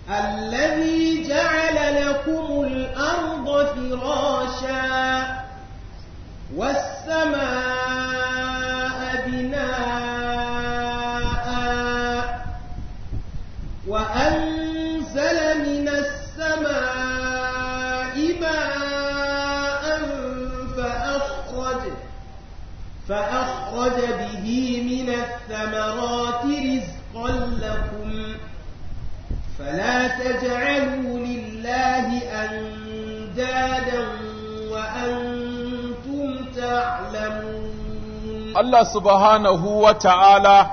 الذي جعل لكم الأرض فراشا والسماء بناء وأنزل من السماء ماء فأخرج فأخرج به من الثمرات رزقا لكم فلا تجعلوا لله أندادا وأنتم تعلمون Allah subhanahu wa ta'ala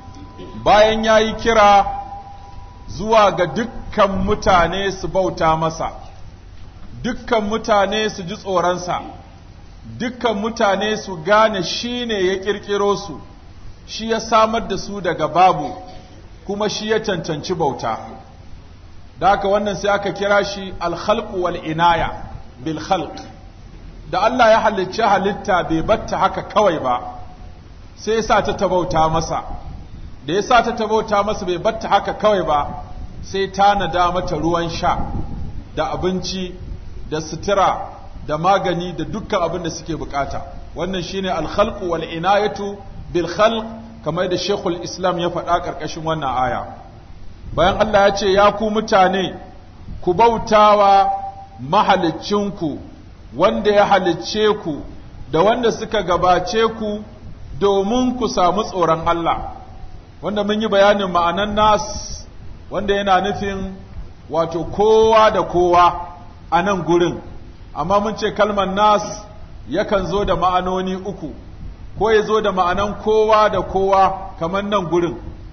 bayan ya yi kira zuwa ga dukkan mutane su bauta masa, dukkan mutane su ji tsoronsa, dukkan mutane su gane shi ne ya ƙirƙiro su, shi ya samar da su daga babu, kuma shi ya cancanci bauta. Da haka wannan sai aka kira shi alhalku wal inaya bil khalq. Da Allah ya halicci halitta bai batta haka kawai ba. sai ya sa ta tabauta masa da ya sa ta tabauta masa bai batta haka kawai ba sai tanada mata ruwan sha da abinci da sutura da magani da dukkan abin da suke bukata wannan shine alkhalqu wal inayatu bil khalq kamar da Sheikhul Islam ya faɗa ƙarƙashin wannan aya bayan Allah ya ce ya ku mutane ku bautawa mahalicinku wanda ya halicce ku da wanda suka gabace ku domin ku samu tsoron Allah wanda mun yi bayanin ma'anan nas wanda yana nufin wato kowa da kowa a nan gurin amma mun ce kalmar nas yakan zo da ma'anoni uku ko ya zo da ma'anan kowa da kowa kamar nan gurin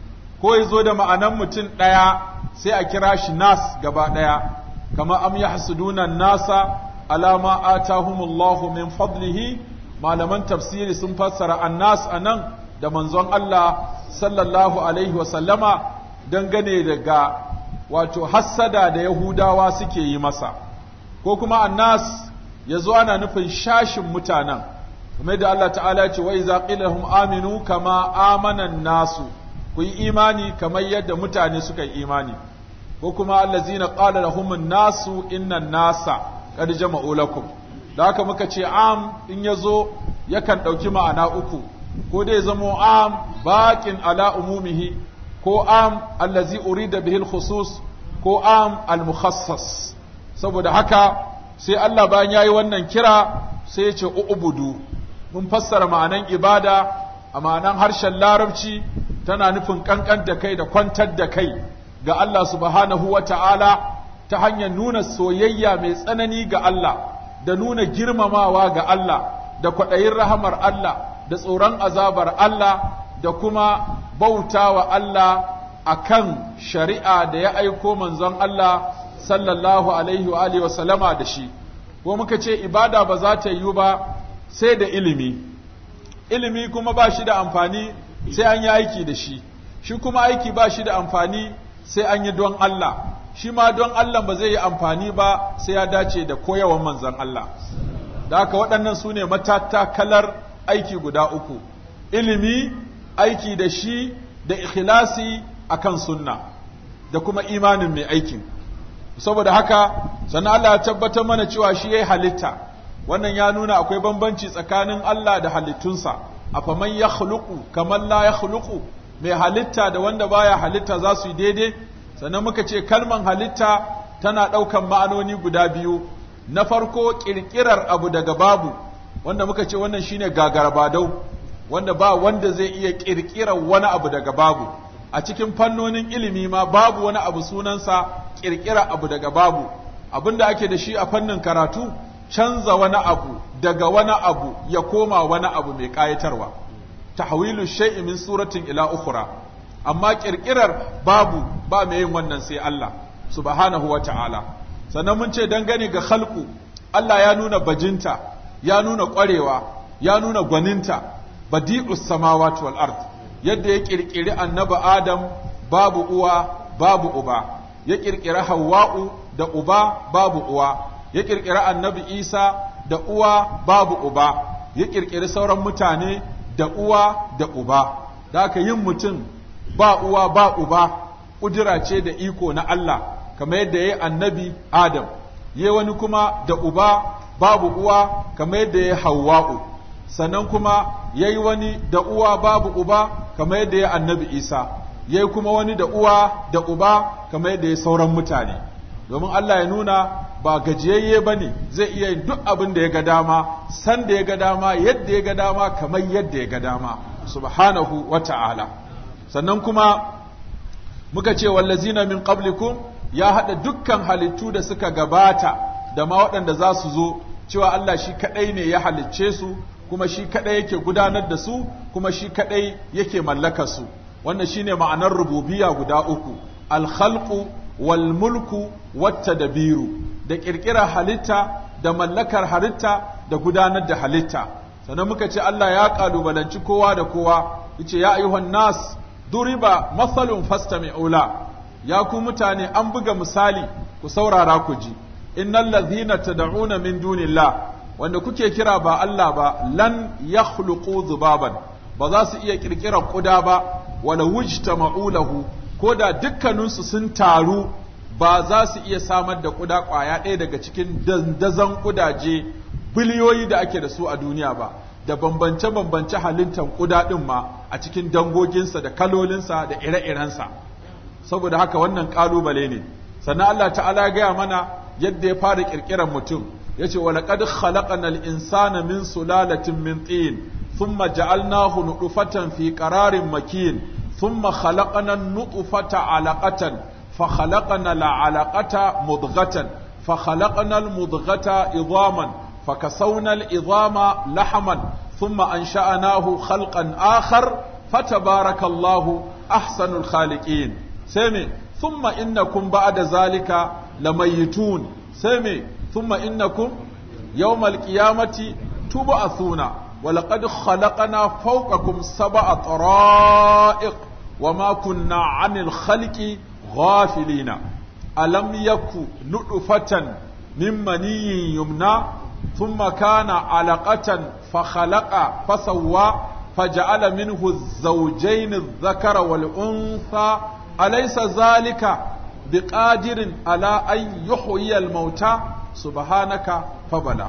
ko ya zo da ma'anan mutum ɗaya sai a kira shi nas gaba ɗaya kamar am yahsuduna nasa alama atahumullahu min fadlihi malaman tafsiri sun fassara annas a nan da manzon Allah sallallahu alaihi wasallama dangane daga wato hassada da Yahudawa suke yi masa ko kuma annas ya zo ana nufin shashin mutanen kuma da Allah ta'ala ce wa iza qila lahum aminu kama amana nasu ku yi imani kamar yadda mutane suka yi imani ko kuma allazina qala lahum nasu inna nasa qad jama'u lakum da haka muka ce am in ya zo yakan ɗauki ma'ana uku ko dai zamo am baƙin ala umumihi ko am allazi urida bihil khusus ko am al-mukhassas saboda haka sai Allah bayan yayi wannan kira sai ya ce ubudu mun fassara ma'anan ibada a ma'anan harshen larabci tana nufin kankan da kai da kwantar da kai ga Allah subhanahu wa ta'ala ta hanyar nuna soyayya mai tsanani ga Allah da nuna girmamawa ga Allah da kwaɗayin rahamar Allah da tsoron azabar Allah da kuma bautawa Allah akan shari'a da ya aiko manzon Allah sallallahu alaihi wa alihi wa sallama da shi ko muka ce ibada ba za ta yiwu ba sai da ilimi ilimi kuma ba shi da amfani sai an yi aiki da shi shi kuma aiki ba shi da amfani sai an yi don Allah shi ma don Allah ba zai yi amfani ba sai ya dace da koyawan manzon Allah da haka waɗannan su ne matatakalar aiki guda uku ilimi aiki da shi da ikhlasi akan sunna da kuma imanin mai aikin saboda haka sannan Allah ya tabbatar mana cewa shi yayi halitta wannan ya nuna akwai bambanci tsakanin Allah da halittunsa afaman yakhluqu kaman la yakhluqu mai halitta da wanda baya halitta za su yi daidai sannan muka ce kalman halitta tana ɗaukan ma'anoni guda biyu na farko ƙirƙirar abu daga babu wanda muka ce wannan shine gagarabadau wanda ba wanda zai iya ƙirƙirar wani abu daga babu a cikin fannonin ilimi ma babu wani abu sunansa ƙirƙira abu daga babu abin da ake da shi a fannin karatu canza wani abu daga wani abu ya koma wani abu mai ƙayatarwa tahwilu shay'i min suratin ila ukhra amma ƙirƙirar babu ba mai yin wannan sai Allah subhanahu wa ta'ala sannan mun ce dangane ga khalqu Allah ya nuna bajinta ya nuna ƙwarewa ya nuna gwaninta badi'us samawati wal ard yadda ya kirkiri annabi Adam babu uwa babu uba ya kirkiri Hawwa'u da uba babu uwa ya kirkiri annabi Isa da uwa babu uba ya kirkiri sauran mutane da uwa da uba da aka yin mutum ba uwa ba uba ƙudura ce da iko na Allah kamar yadda yayi annabi Adam yayi wani kuma da uba babu uwa kamar yadda yayi Hawwa'u sannan kuma yayi wani da uwa babu uba kamar yadda yayi annabi Isa yayi kuma wani da uwa da uba kamar yadda yayi sauran mutane domin Allah ya nuna ba gajiyayye ba ne zai iya yin duk abin da ya ga dama san da ya ga dama yadda ya ga dama kamar yadda ya ga dama subhanahu wa ta'ala sannan kuma muka ce wallazina min qablikum ya haɗa dukkan halittu da suka gabata da ma waɗanda za su zo cewa Allah shi kaɗai ne ya halicce su kuma shi kaɗai yake gudanar da su kuma shi kaɗai yake mallakar su wannan shine ma'anar rububiyya guda uku al-khalqu wal mulku wata dabiru da ƙirƙirar halitta da mallakar halitta da gudanar da halitta sannan muka ce Allah ya ƙalubalanci kowa da kowa yace ya ayyuhan nas duriba mathalun fastami'ula ya ku mutane an buga misali ku saurara ku ji innal ladhina tad'una min dunillah wanda kuke kira ba Allah ba lan yakhluqu dhubaban ba za su iya ƙirƙirar ƙuda ba wala wujtama'u lahu ko da dukkaninsu sun taru ba za su iya samar da kuda ƙwaya ɗaya daga cikin dandazon kudaje biliyoyi da ake da su a duniya ba da bambance-bambance halittar kuda ɗin ma a cikin dangoginsa da kalolinsa da ire-irensa saboda haka wannan ƙalubale ne sannan Allah ta'ala ya gaya mana yadda ya fara ƙirƙirar mutum ya ce walaƙad khalaqanal insana min sulalatin min tin thumma ja'alnahu nutfatan fi qararin makin ثم خلقنا النطفة علقة فخلقنا العلقة مضغة فخلقنا المضغة عظاما فكسونا العظام لحما ثم أنشأناه خلقا آخر فتبارك الله أحسن الخالقين سمي ثم إنكم بعد ذلك لميتون سمي ثم إنكم يوم القيامة تبعثون ولقد خلقنا فوقكم سبع طرائق وما كنا عن الخلق غافلين ألم يك نطفة من مني يمنى ثم كان علقة فخلق فسوى فجعل منه الزوجين الذكر والأنثى أليس ذلك بقادر على أن يحيي الموتى سبحانك فبلى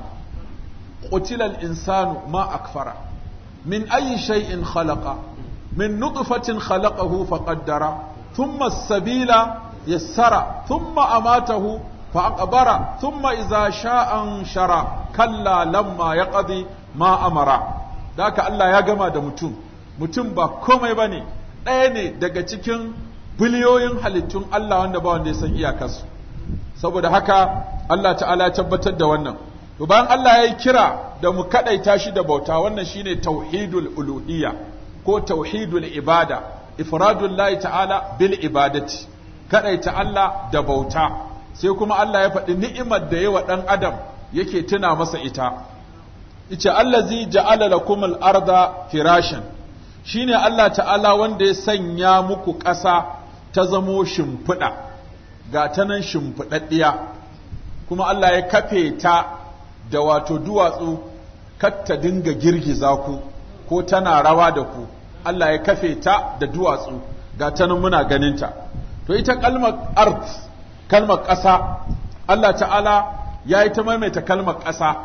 قتل الإنسان ما أكفر من أي شيء خلق من نطفة خلقه فقدر ثم السبيل يسر ثم أماته فأقبر ثم إذا شاء انشر كلا لما يقضي ما أمر ذاك الله يا جماعة da mutum mutum ba komai bane ɗaya ne daga cikin biliyoyin halittun Allah wanda ba wanda ya san iyakarsu saboda haka Allah ta'ala ya tabbatar da wannan to bayan Allah ya yi kira da mu kadaita shi da bauta wannan shine tauhidul uluhiyya ko tauhidul ibada ifradul lahi ta'ala bil ibadati kadaita Allah da bauta sai kuma Allah ya faɗi ni'imar da yawa dan adam yake tuna masa ita yace allazi ja'ala lakumul arda firashan shine Allah ta'ala wanda ya sanya muku ƙasa ta zamo shimfiɗa ga ta nan shimfiɗaɗɗiya kuma Allah ya kafe ta da wato duwatsu ta dinga girgiza ku ko tana rawa da ku Allah ya kafe ta da duwatsu ga ta nan muna ganinta to ita kalmar art kalmar ƙasa Allah ta'ala ya yi ta maimaita kalmar ƙasa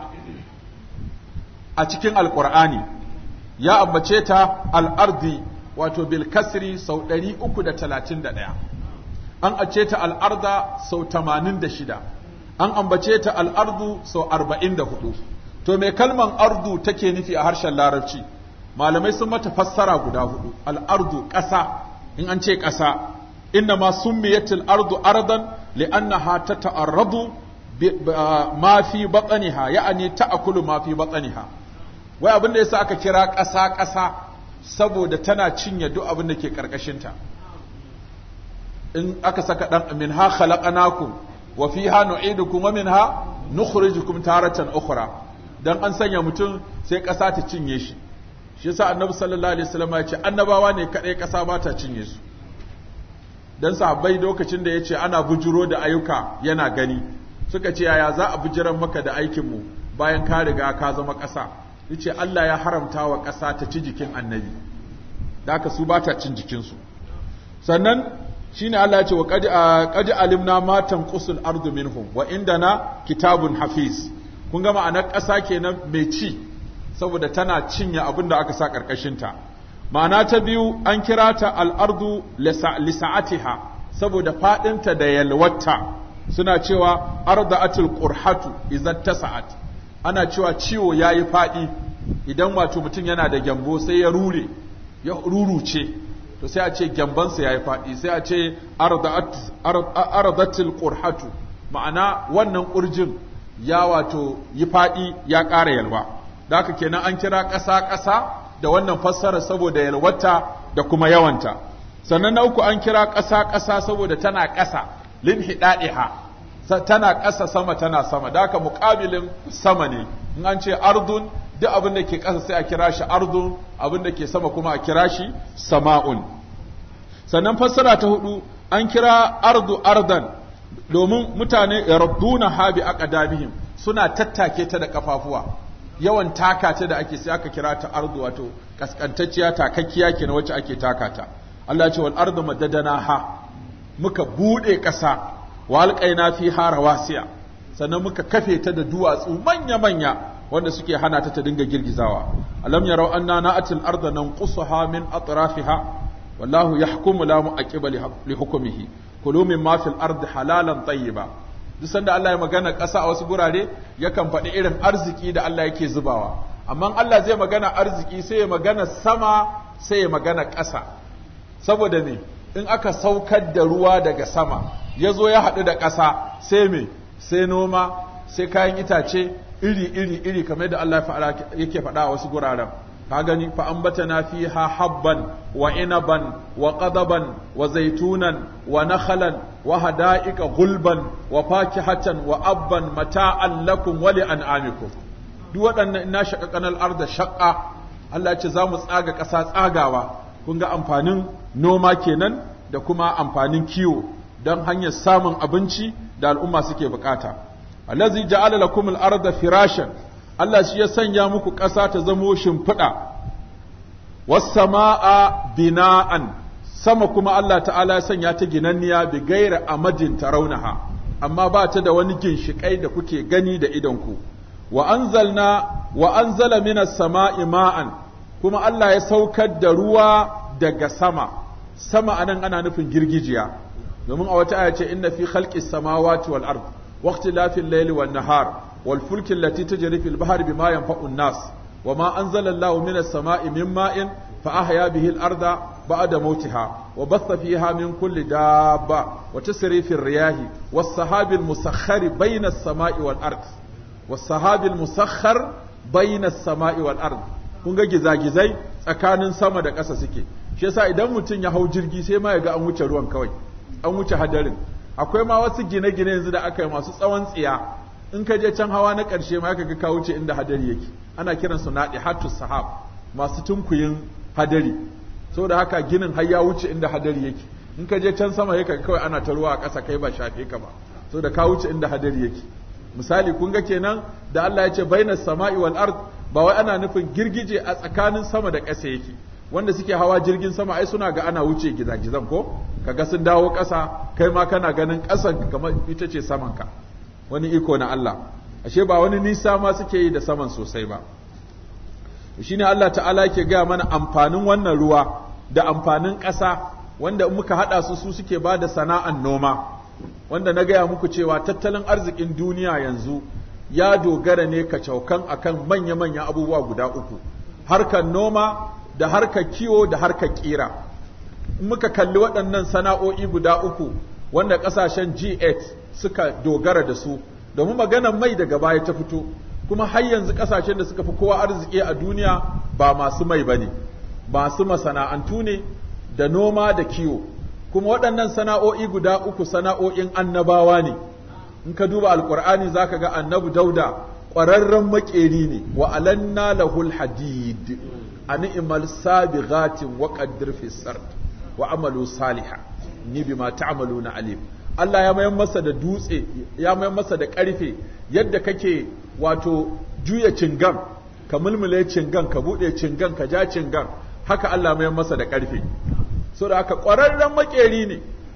a cikin alƙur'ani ya ambace ta al'ardi wato bil kasri sau 331 an ace ta al'arda sau 86 an ambace ta al'ardu sau arba'in da hudu to mai kalman ardu take nufi a harshen larabci malamai sun mata fassara guda hudu al'ardu ƙasa in an ce ƙasa inna ma summiyatil ardu ardan li'annaha ta ta'arradu ma fi batsaniha ya'ani ta'akulu ma fi batsaniha wai abin da yasa aka kira ƙasa ƙasa saboda tana cinye duk abin da ke ƙarƙashinta in aka saka dan min ha khalaqnakum wa fiha nu'idukum wa minha nukhrijukum taratan ukhra dan an sanya mutum sai ƙasa ta cinye shi shi yasa annabi sallallahu alaihi wasallam ya ce annabawa ne kadai ƙasa ba ta cinye su dan sahabbai lokacin da yace ana bujiro da ayyuka yana gani suka ce yaya za a bujiran maka da aikin mu bayan ka riga ka zama ƙasa yace Allah ya haramta wa ƙasa ta ci jikin annabi da haka su ba ta cin jikinsu sannan shine Allah ya ce wa qad qad alimna ma tanqusul ardu minhum wa indana kitabun hafiz kun ga ma'anar ƙasa kenan mai ci saboda tana cinye abin da aka sa ƙarƙashin ta ma'ana ta biyu an kira ta al-ardu lisa'atiha saboda fadinta da yalwata suna cewa arda'atul qurhatu idan tasa'at ana cewa ciwo yayi fadi idan wato mutum yana da gyambo sai ya rure ya ruruce to sai a ce gyambansa yayi fadi sai a ce arda'at ardatul qurhatu ma'ana wannan kurjin ya wato yi fadi ya ƙara yalwa da haka kenan an kira ƙasa ƙasa da wannan fassara saboda yalwata da kuma yawanta sannan na uku an kira ƙasa ƙasa saboda tana ƙasa lin hida'iha tana ƙasa sama tana sama da haka muƙabilin sama ne in an ce ardun duk abin da ke ƙasa sai a kira shi ardun abin da ke sama kuma a kira shi sama'un sannan fassara ta hudu an kira ardu ardan domin mutane yarduna habi aqdamihim suna tattake ta da kafafuwa yawan taka ta da ake sai aka kira ta ardu wato kaskantacciya takakkiya kenan wacce ake taka ta Allah ya ce wal ardu madadanaha muka bude ƙasa wa alqaina fiha rawasiya sannan muka kafe ta da duwatsu manya manya wanda suke hana ta ta dinga girgizawa alam yarau anna na'atil arda nanqusaha min atrafiha wallahu yahkumu la mu'aqiba li hukmihi kulu mimma fil ardi halalan tayyiba duk sanda Allah ya magana ƙasa a wasu gurare yakan faɗi irin arziki da Allah yake zubawa amma Allah zai magana arziki sai ya magana sama sai ya magana ƙasa saboda me in aka saukar da ruwa daga sama ya zo ya haɗu da ƙasa sai me sai noma sai kayan itace iri iri iri kamar da Allah yake faɗa a wasu guraren ka gani fa ambatana fiha habban wa inaban wa qadaban wa zaitunan wa nakhalan wa hada'iqa gulban wa fakihatan wa abban mata'an lakum wa li an'amikum duk waɗannan ina shaqaqan al-arda shaqqa Allah ya ce za mu tsaga ƙasa tsagawa kun ga amfanin noma kenan da kuma amfanin kiwo don hanyar samun abinci da al'umma suke bukata allazi ja'ala lakum al-arda firashan Allah shi ya sanya muku ƙasa ta zamo shimfiɗa, wasama'a bina'an, sama kuma Allah ta'ala ya sanya ta ginanniya bi gaira amadin taraunaha, amma ba ta da wani ginshiƙai da kuke gani da idonku. Wa anzalna wa anzala minas sama'i ma'an, kuma Allah ya saukar da ruwa daga sama, sama anan ana nufin girgijiya, domin a wata aya ce inna fi khalqis samawati wal ard, waqtilafil layli wan nahar, والفلك التي تجري في البحر بما ينفع الناس وما أنزل الله من السماء من ماء فأحيا به الأرض بعد موتها وبث فيها من كل دابة وتسري في الرياح والسحاب المسخر بين السماء والأرض والسحاب المسخر بين السماء والأرض kun ga gizagizai tsakanin sama da ƙasa suke shi yasa idan mutum ya hau jirgi sai ma ya ga an wuce ruwan kawai an wuce hadarin akwai ma wasu gine-gine yanzu da aka yi masu tsawon tsiya in ka je can hawa na ƙarshe ma ka ga ka wuce inda hadari yake ana kiran su naɗi hatu sahab masu tunkuyin hadari saboda haka ginin har ya wuce inda hadari yake in ka je can sama yake kawai ana ta ruwa a ƙasa kai ba shafe ka ba saboda ka wuce inda hadari yake misali kun ga kenan da Allah ya ce bainas sama'i wal ard ba wai ana nufin girgije a tsakanin sama da ƙasa yake wanda suke hawa jirgin sama ai suna ga ana wuce gizagizan ko kaga sun dawo ƙasa kai ma kana ganin ƙasan kamar ita ce saman ka wani iko na Allah ashe ba wani nisa ma suke yi da saman sosai ba shine Allah ta'ala yake gaya mana amfanin wannan ruwa da amfanin ƙasa wanda muka haɗa su su suke ba da sana'an noma wanda na gaya muku cewa tattalin arzikin duniya yanzu ya dogara ne kacaukan akan manya-manya abubuwa guda uku harkar noma da harkar kiwo da harkar ƙira in muka kalli waɗannan sana'o'i guda uku wanda ƙasashen G8 suka dogara da su domin maganar mai daga baya ta fito kuma har yanzu kasashen da suka fi kowa arziki a duniya ba masu mai bane masu masana'antu ne da noma da kiwo kuma waɗannan sana'o'i guda uku sana'o'in annabawa ne in ka duba alkur'ani zaka ga annabi dauda ƙwararren makeri ne wa alanna lahul hadid an imal sabighatin wa qaddir fi sard wa amalu salihah ni bima ta'maluna alim Allah ya mayar masa da dutse ya mayar masa da ƙarfe yadda kake wato juya cingan ka mulmule cingan ka buɗe cingan ka ja cingan haka Allah mayar masa da ƙarfe so da haka ƙwararren makeri ne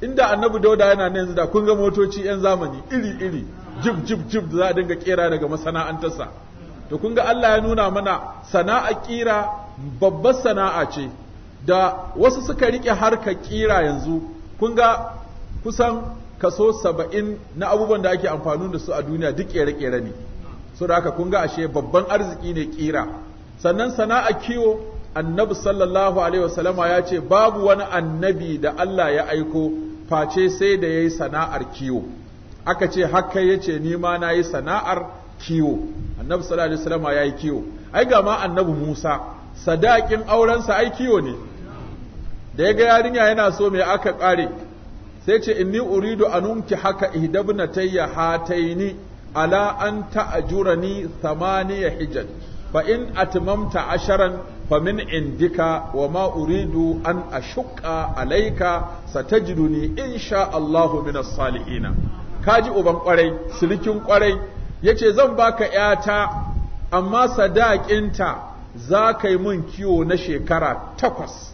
inda annabi dauda yana nan yanzu da kun ga motoci yan zamani iri iri jib jib jib da za a dinga kera daga masana'antarsa to kun ga Allah ya nuna mana sana'a kira babbar sana'a ce da wasu suka rike harkar kira yanzu kun ga kusan kaso saba'in na abubuwan da ake amfani da su a duniya duk kere-kere ne so da haka kun ga ashe babban arziki ne kira sannan sana'a kiwo annabi sallallahu alaihi wasallama ya ce babu wani annabi da Allah ya aiko face sai da yayi sana'ar kiwo aka ce haka yace ni ma nayi sana'ar kiwo annabi sallallahu alaihi wasallama yayi kiwo ai ga ma annabi Musa sadakin aurensa ai kiwo ne da ya ga yarinya yana so me aka kare sai ce inni uridu anunki haka ihdabnatayya hataini ala an ta'jurani thamaniya hijaj fa in atmamta asharan fa min indika wa ma uridu an ashqa alayka satajiduni insha Allahu min as-salihin kaji uban kwarai silikin kwarai yace zan baka yata amma sadakinta za ka yi mun kiwo na shekara takwas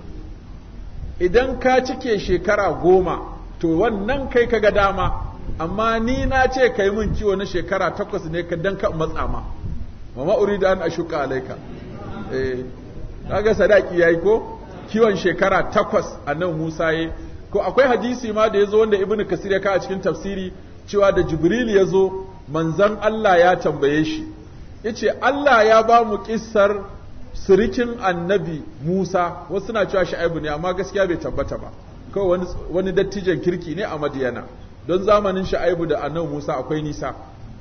idan ka cike shekara goma to wannan kai kaga dama amma ni na ce ka yi mun kiwo na shekara takwas ne ka dan ka matsa ma mama uridu an ashuka alaika eh kaga sadaki yayi ko kiwon shekara takwas annabi Musa yayi ko akwai hadisi ma da yazo wanda ibnu kasir ya ka a cikin tafsiri cewa da jibril yazo manzon Allah ya tambaye shi yace Allah ya ba mu kissar sirikin annabi Musa wasu na cewa Shu'aibu ne amma gaskiya bai tabbata ba kawai wani wani dattijan kirki ne a Madiyana don zamanin Shu'aibu da annabi Musa akwai nisa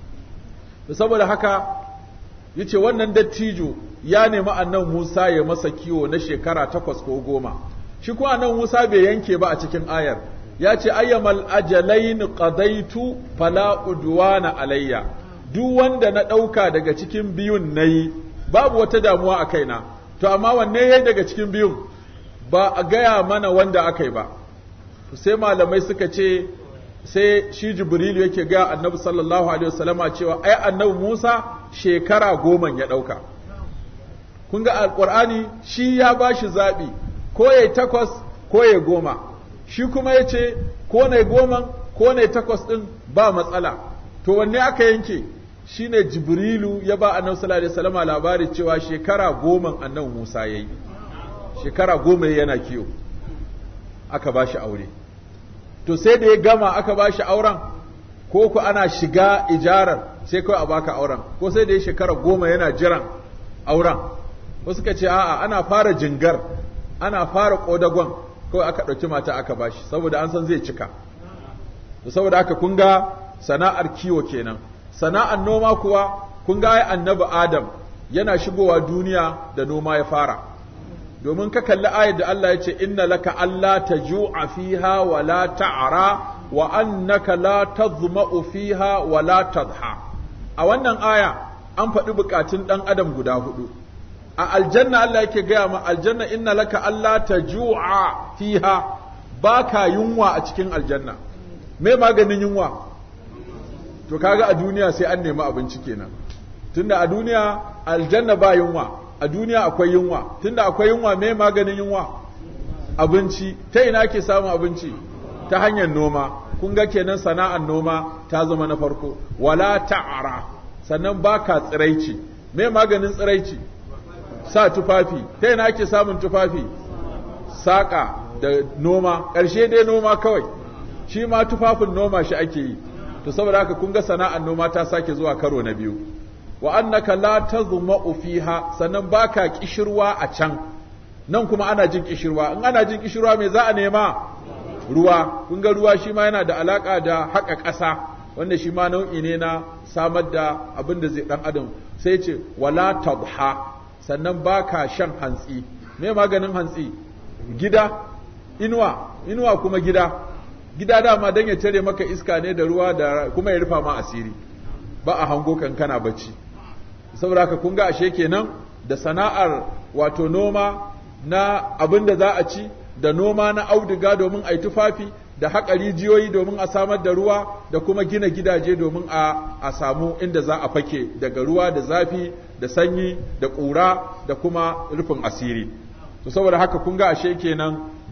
saboda haka yace wannan dattijo ya nemi annabi Musa ya masa kiwo na shekara takwas ko goma shi kuma annabi Musa bai yanke ba a cikin ayar ya ce ayyamal ajalain qadaitu fala udwana alayya duk wanda na ɗauka daga cikin biyun nayi babu wata damuwa a kaina to amma wanne yayi daga cikin biyun ba a gaya mana wanda aka yi ba sai malamai suka ce sai shi jibrilu yake ga annabi sallallahu alaihi wasallama cewa ai annabi Musa shekara goma ya ɗauka kun ga alƙur'ani shi ya ba shi zaɓi ko ya takwas ko ya goma shi kuma ya ce ko na goma ko na takwas ɗin ba matsala to wanne aka yanke shi ne jibrilu ya ba annabi sallallahu alaihi wasallama labari cewa shekara goma annabi musa ya yi shekara goma yana kiyo aka ba shi aure to sai da ya gama aka ba shi auren ko ku ana shiga ijarar sai kawai a baka auren ko sai da ya shekara goma yana jiran auren wasu ka ce a'a ana fara jingar ana fara kodagon kawai aka ɗauki mata aka bashi saboda an san zai cika to saboda haka kun ga sana'ar kiwo kenan sana'ar noma kuwa kun ga ai annabi adam yana shigowa duniya da noma ya fara domin ka kalli ayar da Allah ya ce inna laka alla taju'a fiha wa la ta'ra wa annaka la tadhma'u fiha wa la tadha a wannan aya an faɗi bukatun ɗan adam guda hudu a aljanna Allah yake gaya ma aljanna inna laka Allah ta ju'a fiha baka yunwa a cikin aljanna me maganin yunwa to kaga a duniya sai an nemi abinci kenan tunda a duniya aljanna ba yunwa a duniya akwai yunwa tunda akwai yunwa me maganin yunwa abinci ta ina ake samun abinci ta hanyar noma kun ga kenan sana'ar noma ta zama na farko wala ta'ara sannan baka tsiraici me maganin tsiraici sa tufafi ta yana ake samun tufafi saƙa da noma ƙarshe dai noma kawai shi ma tufafin noma shi ake yi to saboda haka kun ga sana'ar noma ta sake zuwa karo na biyu wa annaka la tazma'u fiha sannan baka kishirwa a can nan kuma ana jin kishirwa in ana jin kishirwa me za a nema ruwa kun ga ruwa shi ma yana da alaka da haƙa ƙasa wanda shi ma nau'i ne na samar da abin da zai dan adam sai ce wala tabha sannan ba ka shan hantsi me maganin hantsi gida inuwa inuwa kuma gida gida dama don ya tare maka iska ne da ruwa da kuma ya rufa ma asiri ba a hango kankana bacci saboda haka kun ga ashe kenan da sana'ar wato noma na abin da za a ci da noma na auduga domin a yi tufafi da haƙa rijiyoyi domin a samar da ruwa da kuma gina gidaje domin a, a samu inda za a fake daga ruwa da zafi da sanyi da ƙura da kuma rufin asiri to saboda haka kun ga ashe kenan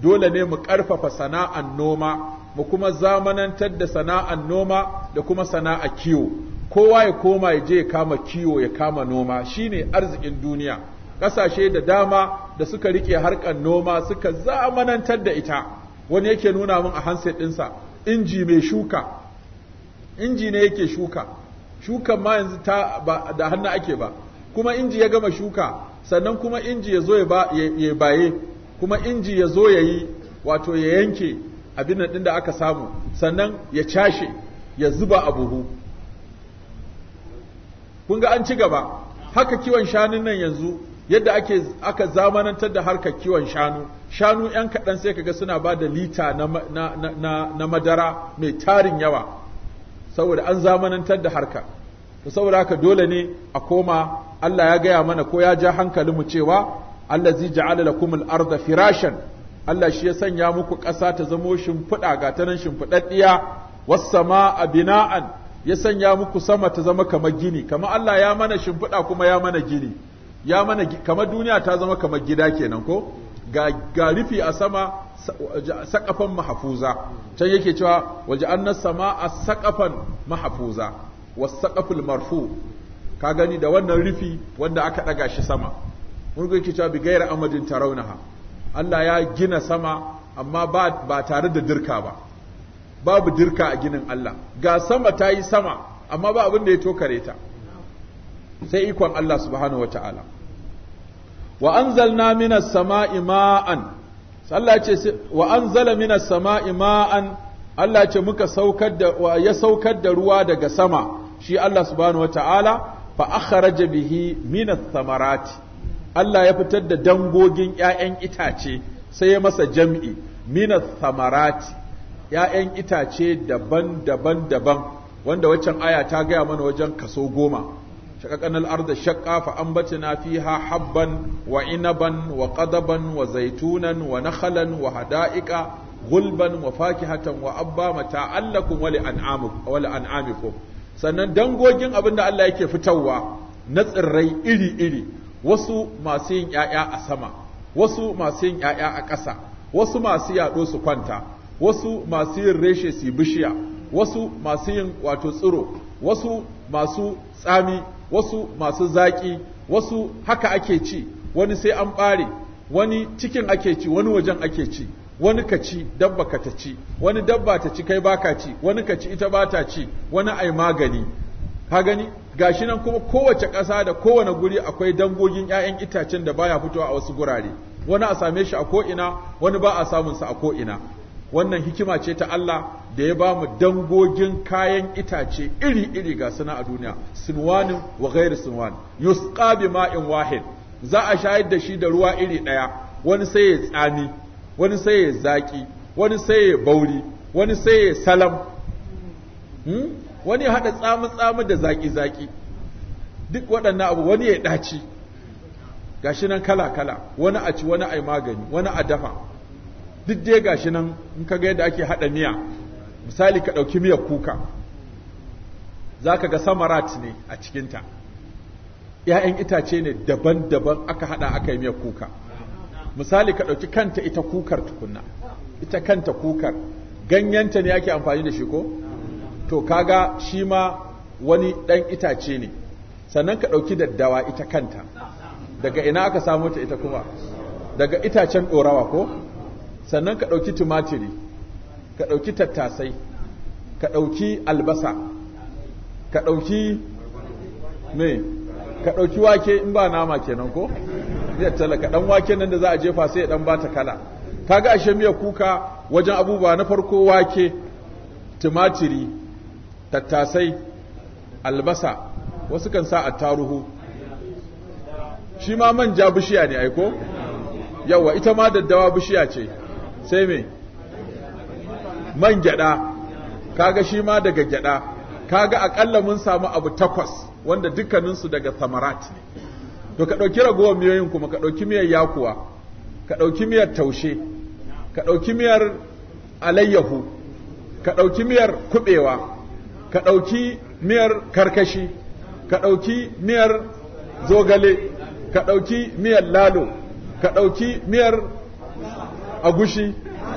dole ne mu ƙarfafa sana'an noma mu kuma zamanantar da sana'an noma da kuma sana'a kiwo kowa ya koma ya je ya kama kiwo ya kama noma shine arzikin duniya ƙasashe da dama da suka rike harkar noma suka zamanantar da ita wani yake nuna min a handset ɗinsa inji mai shuka inji ne yake shuka shukan ma yanzu ta ba da hannu ake ba kuma inji ya gama shuka sannan kuma inji ya zo ya baye kuma inji ya zo ya yi wato ya yanke abin nan da aka samu sannan ya cashe ya zuba a buhu kun ga an ci gaba haka kiwon shanun nan yanzu yadda ake aka zamanantar da harkar kiwon shanu shanu yan kaɗan sai kaga suna ba da lita na, na, na, na madara mai tarin yawa saboda an zamanantar da harka to saboda haka dole ne a koma Allah ya gaya mana ko ya ja hankalinmu cewa allazi ja'ala lakumul arda firashan Allah shi ya sanya muku ƙasa ta zamo shimfiɗa ga ta nan shimfiɗaɗɗiya was sama'a bina'an ya sanya muku sama ta zama kamar gini kamar Allah ya mana shimfiɗa kuma ya mana gini ya mana kamar duniya ta zama kamar gida kenan ko ga ga rufi a sama saƙafan mahafuza can yake cewa waje annas sama'a saƙafan mahafuza was saqaful marfu ka gani da wannan rufi wanda aka ɗaga shi sama mun ga yake cewa bi gaira amadin tarawnaha Allah ya gina sama amma ba, ba tare da dirka ba babu dirka a ginin Allah ga sama ta yi sama amma ba abin da ya tokare ta sai ikon Allah subhanahu wa ta'ala wa anzalna minas sama'i ma'an Allah ce wa anzala minas sama'i ma'an Allah ce muka saukar da ya saukar da ruwa daga sama shi Allah subhanahu wa ta'ala fa akhraja bihi minas samarati Allah ya fitar da dangogin ‘ya'yan itace sai ya masa jam'i, minas samarati, ‘ya'yan itace daban-daban daban, wanda waccan aya ta gaya mana wajen kaso goma. Shakakan al'arda shakka fa ambatina fiha habban wa inaban wa ƙadaban wa zaitunan wa nakhalan wa hada'iƙa gulban wa fakihatan wa abba mata'allakum wa li'an'amikum. Sannan dangogin abin da Allah yake fitarwa na tsirrai iri-iri. wasu masu yin ‘ya'ya a sama, wasu masu yin ‘ya'ya a ƙasa, wasu masu yaɗo su kwanta, wasu masu yin reshe su bishiya, wasu masu yin wato tsiro, wasu masu tsami, wasu masu zaƙi, wasu haka ake ci, wani sai an ɓare, wani cikin ake ci, wani wajen ake ci, wani ka ci dabba ka ta ci, wani dabba ta ci kai baka ci, wani ka ci ita ba ta ci, wani ai magani. Ka gani? gashi nan kuma kowace ƙasa da kowane guri akwai dangogin 'ya'yan itacen da baya fitowa a wasu gurare wani a same shi a ko'ina wani ba a samun sa a ko'ina wannan hikima ce ta Allah da ya ba mu dangogin kayan itace iri-iri ga suna a duniya sinwanin wa ghairi sinwan yusqa bi ma'in wahid za a shayar da shi da ruwa iri ɗaya wani sai ya tsami wani sai ya zaki wani sai ya bauri wani sai ya salam hmm? wani ya haɗa tsamu-tsamu da zaƙi-zaƙi duk waɗannan abu wani ya ɗaci gashi nan kala-kala wani a ci wani a magani wani a dafa duk dai gashi nan in ka ga yadda ake haɗa miya misali ka ɗauki miyar kuka za ka ga samarat ne a cikinta ‘ya'yan itace ne daban-daban aka haɗa aka yi miyar kuka misali ka ɗauki kanta ita kukar tukunna ita kanta kukar ganyenta ne ake amfani da shi ko? to kaga shi ma wani ɗan itace ne sannan ka ɗauki daddawa ita kanta daga ina aka samu ta ita kuma daga itacen ɗorawa ko sannan ka ɗauki tumatiri ka ɗauki tattasai ka ɗauki albasa ka ɗauki me ka ɗauki wake in ba nama kenan ko ya talaka ɗan wake nan da za a jefa sai ya ɗan bata kala kaga ashe miya kuka wajen abubuwa na farko wake tumatiri tattasai albasa wasu kan sa attaruhu shi ma manja bishiya ne aiko yawa ita ma daddawa bishiya ce sai me man gyada kaga shi ma daga gyada kaga akalla mun samu abu takwas wanda dukkaninsu daga samarat ne to ka ɗauki ragowar miyoyin kuma ka ɗauki miyar yakuwa ka ɗauki miyar taushe ka ɗauki miyar alayyahu ka ɗauki miyar kuɓewa ka ɗauki miyar karkashi ka ɗauki miyar zogale ka ɗauki miyar lalo ka ɗauki miyar agushi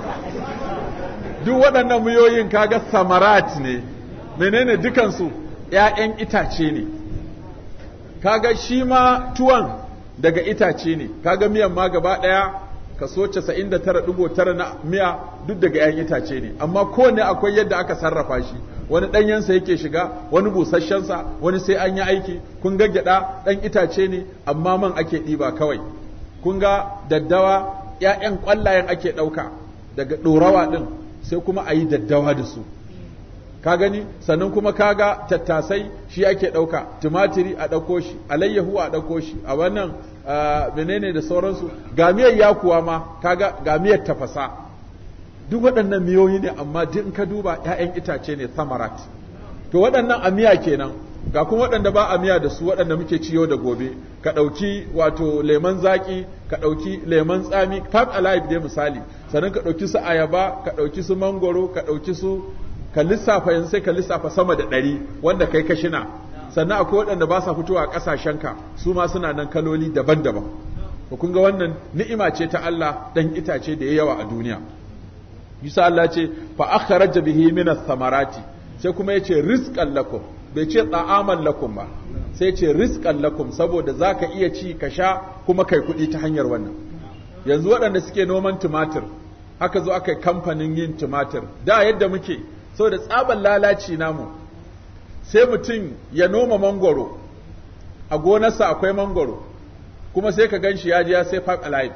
duk waɗannan miyoyin kaga samarat ne menene dukansu ‘ya'yan itace ne kaga shi ma tuwon daga itace ne kaga miyan ma gaba ɗaya kaso 99.9 na miya duk daga ‘ya'yan itace ne amma kowane akwai yadda aka sarrafa shi wani ɗanyensa yake shiga wani busasshensa wani sai an yi aiki kun ga gyaɗa ɗan itace ne amma man ake ɗiba kawai kun ga daddawa ‘ya'yan ƙwallayen ake ɗauka daga ɗorawa ɗin sai kuma a yi daddawa da su ka gani sannan kuma kaga tattasai shi ake ɗauka tumatiri a ɗauko shi alayyahu a ɗauko shi a wannan menene da sauransu ga miyar yakuwa ma kaga ga miyar tafasa duk waɗannan miyoyi ne amma duk in ka duba ‘ya'yan itace ne samarat to waɗannan a miya kenan ga kuma waɗanda ba a miya da su waɗanda muke ciyo da gobe ka ɗauki wato lemon zaƙi ka ɗauki lemon tsami five alive dai misali sannan ka ɗauki su ayaba ka ɗauki su mangoro ka ɗauki su ka lissafa yanzu sai ka lissafa sama da ɗari wanda kai ka shina sannan akwai waɗanda ba sa fitowa a ƙasashenka su ma suna nan kaloli daban-daban to kun ga wannan ni'ima ce ta Allah dan itace da ya yawa a duniya Yusa Allah ce fa akhraja bihi min samarati sai kuma yace rizqan lakum bai ce ta'aman lakum ba sai ce rizqan lakum saboda zaka iya ci ka sha kuma kai kuɗi ta hanyar wannan yanzu waɗanda suke noman tumatir aka zo aka yi kamfanin yin tumatir da yadda muke saboda tsaban lalaci namu sai mutum ya noma mangoro a gonarsa akwai mangoro kuma sai ka gan shi ya ji ya sai five alive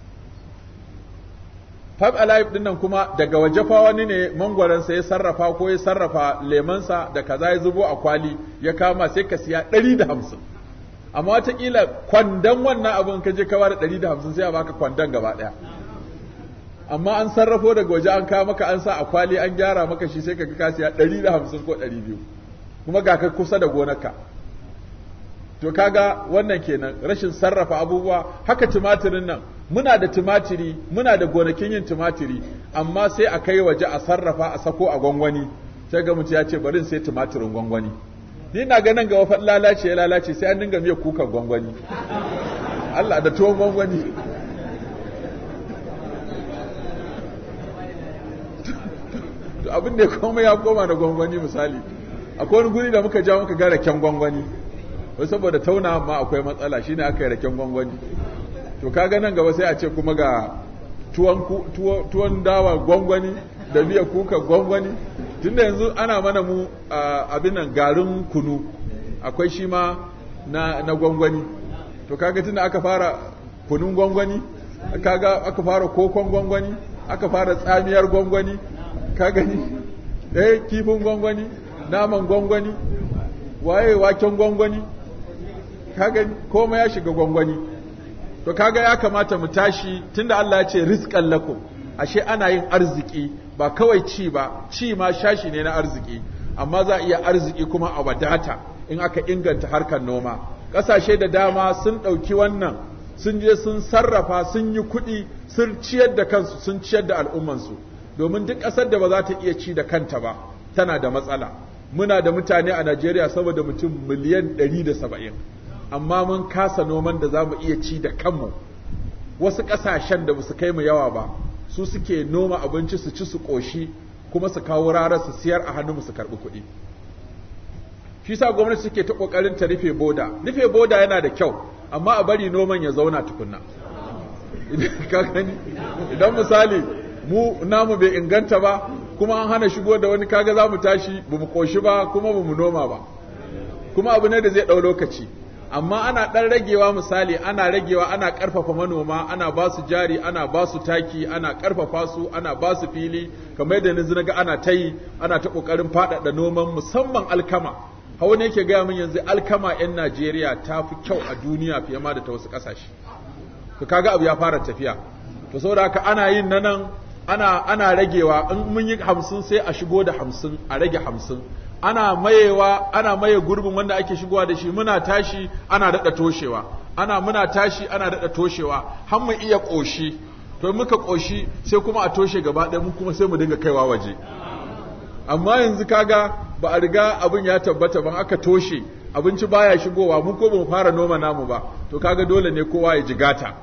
five alive din nan kuma daga waje fa wani ne mangwaronsa ya sarrafa ko ya sarrafa lemansa da kaza ya zubo a kwali ya kama sai ka siya ɗari da hamsin amma watakila kwandon wannan abin ka je ka bada ɗari da hamsin sai a baka kwandon gaba ɗaya amma an sarrafo daga waje an kawo maka an sa a kwali an gyara maka shi sai ka ga ka siya ɗari da hamsin ko ɗari biyu kuma ga ka kusa da gonarka to kaga wannan kenan rashin sarrafa abubuwa haka tumatirin nan muna da tumatiri muna da gonakin yin tumatiri amma sai a kai waje a sarrafa a sako a gwangwani sai ga mutum ya ce bari sai tumatirin gwangwani ni na ganin ga wafan lalace ya lalace sai an dinga miya kukan gwangwani Allah da tuwon gwangwani to abin da ya koma ya koma da gwangwani misali akwai wani guri da muka ja muka ga raken gwangwani wai saboda tauna ma akwai matsala shine aka yi raken gwangwani to kaga nan gaba sai a ce kuma ga tuwon dawa gwangwani da miya kuka gwangwani tunda yanzu ana mana mu abin nan garin kunu akwai shi ma na, na gwangwani to kaga tunda aka fara kunun gwangwani kaga aka fara kokon gwangwani aka fara tsamiyar gwangwani ka gani eh kifin gwangwani naman gwangwani waye waken gwangwani ka gani komai ya shiga gwangwani to kaga ya kamata mu tashi tunda Allah ya ce rizqan lakum ashe ana yin arziki ba kawai ci ba ci ma shashi ne na arziki amma za a iya arziki kuma a wadata in aka inganta harkar noma ƙasashe da dama sun ɗauki wannan sun je sun sarrafa sun yi kuɗi sun ciyar da kansu sun ciyar da al'ummansu domin duk ƙasar da ba za ta iya ci da kanta ba tana da matsala muna da mutane a Najeriya saboda mutum miliyan 170 amma mun kasa noman da za mu iya ci da kanmu wasu ƙasashen da ba su kai mu yawa ba su suke noma abinci su ci su ƙoshi kuma su kawo rara su siyar a hannu su karɓi kuɗi shi sa gwamnati suke ta ƙoƙarin ta rufe boda rufe boda yana da kyau amma a bari noman ya zauna tukunna idan misali mu namu bai inganta ba kuma an hana shigo da wani kaga za mu tashi ba mu ƙoshi ba kuma ba mu noma ba kuma abu ne da zai ɗau lokaci amma ana ɗan ragewa misali ana ragewa ana ƙarfafa manoma ana ba su jari ana ba su taki ana ƙarfafa su ana ba su fili kamar yadda yanzu naga ana ta yi ana ta ƙoƙarin faɗaɗa noman musamman alkama hawa ne yake gaya min yanzu alkama 'yan Najeriya ta fi kyau a duniya fiye ma da ta wasu ƙasashe to kaga abu ya fara tafiya to saboda haka ana yin na nan ana ana ragewa in mun yi hamsin sai a shigo da hamsin a rage hamsin ana mayewa ana maye gurbin wanda ake shigowa da shi muna tashi ana daɗa toshewa ana muna tashi ana daɗa toshewa har mu iya ƙoshi to muka ƙoshi sai kuma a toshe gaba ɗaya mu kuma sai mu dinga kaiwa waje amma yanzu kaga ba a riga abin ya tabbata ban aka toshe abinci baya shigowa mu ko ba mu fara noma namu ba to kaga dole ne kowa ya jigata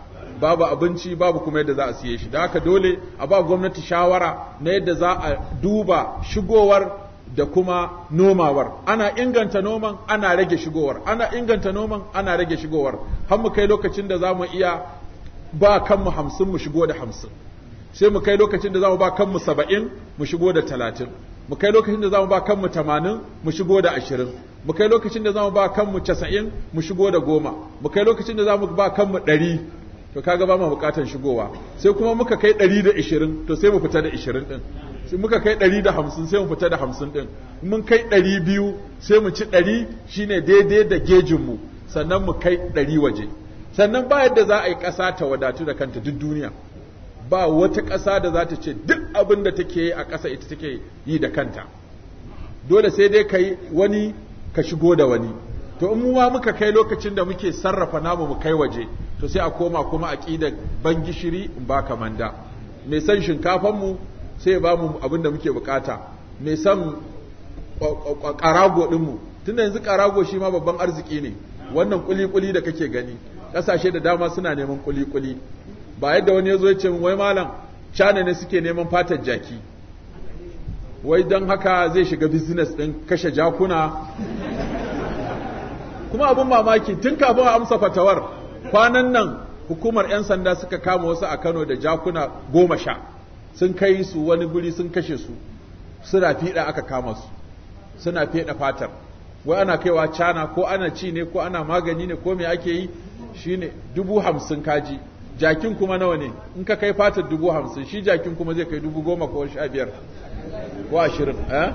babu abinci babu kuma yadda za a siye shi da haka dole a ba gwamnati shawara na yadda za a duba shigowar da kuma nomawar ana inganta noman ana rage shigowar ana inganta noman ana rage shigowar har mu kai lokacin da za mu iya ba kanmu hamsin mu shigo da hamsin sai mu kai lokacin da za mu ba kanmu saba'in mu shigo da talatin mu kai lokacin da za mu ba kanmu tamanin mu shigo da ashirin mu kai lokacin da za mu ba kanmu casa'in mu shigo da goma mu kai lokacin da za mu ba kanmu ɗari to kaga ba mu buƙatar shigowa sai kuma muka kai ɗari da ishirin to sai mu fita da ishirin ɗin sai muka kai ɗari da hamsin sai mu fita da hamsin ɗin mun kai ɗari biyu sai mu ci ɗari shine daidai da gejinmu sannan mu kai ɗari waje sannan ba yadda za a yi ƙasa ta wadatu da kanta duk duniya ba wata ƙasa da za ta ce duk abin da take yi a ƙasa ita take yi da kanta dole sai dai ka yi wani ka shigo da wani to in mu ma muka kai lokacin da muke sarrafa namu mu kai waje to sai a koma kuma a ƙida ban gishiri in ba ka manda mai san shinkafan mu sai ba mu abin da muke bukata mai san ƙarago ɗin mu tunda yanzu ƙarago shi ma babban arziki ne wannan kuli-kuli da kake gani ƙasashe da dama suna neman kuli-kuli ba yadda wani ya zo ya ce wai malam cana ne suke neman fatar jaki wai don haka zai shiga business ɗin kashe jakuna kuma abin mamaki tun kafin a amsa fatawar kwanan nan hukumar 'yan sanda suka kama wasu a kano da jakuna goma sha sun kai su wani guri sun kashe su suna fiɗa aka kama su suna fiɗa fatar wai ana kaiwa cana ko ana ci ne ko ana magani ne ko me ake yi shine dubu hamsin kaji jakin kuma nawa ne in ka kai fatar dubu hamsin shi jakin kuma zai kai dubu goma ko sha biyar ko ashirin eh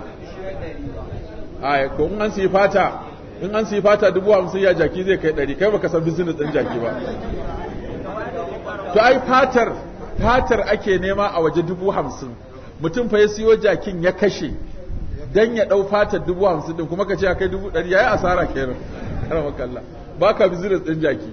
a ko in an siyi fata in an siyi fata dubu hamsin ya jaki zai kai ɗari kai baka san business ɗin jaki ba to ai fatar fatar ake nema a waje dubu hamsin mutum fa ya siyo jakin ya kashe dan ya ɗau fatar dubu hamsin ɗin kuma ka ce ya kai dubu ɗari ya yi asara kenan karama kalla ba ka business ɗin jaki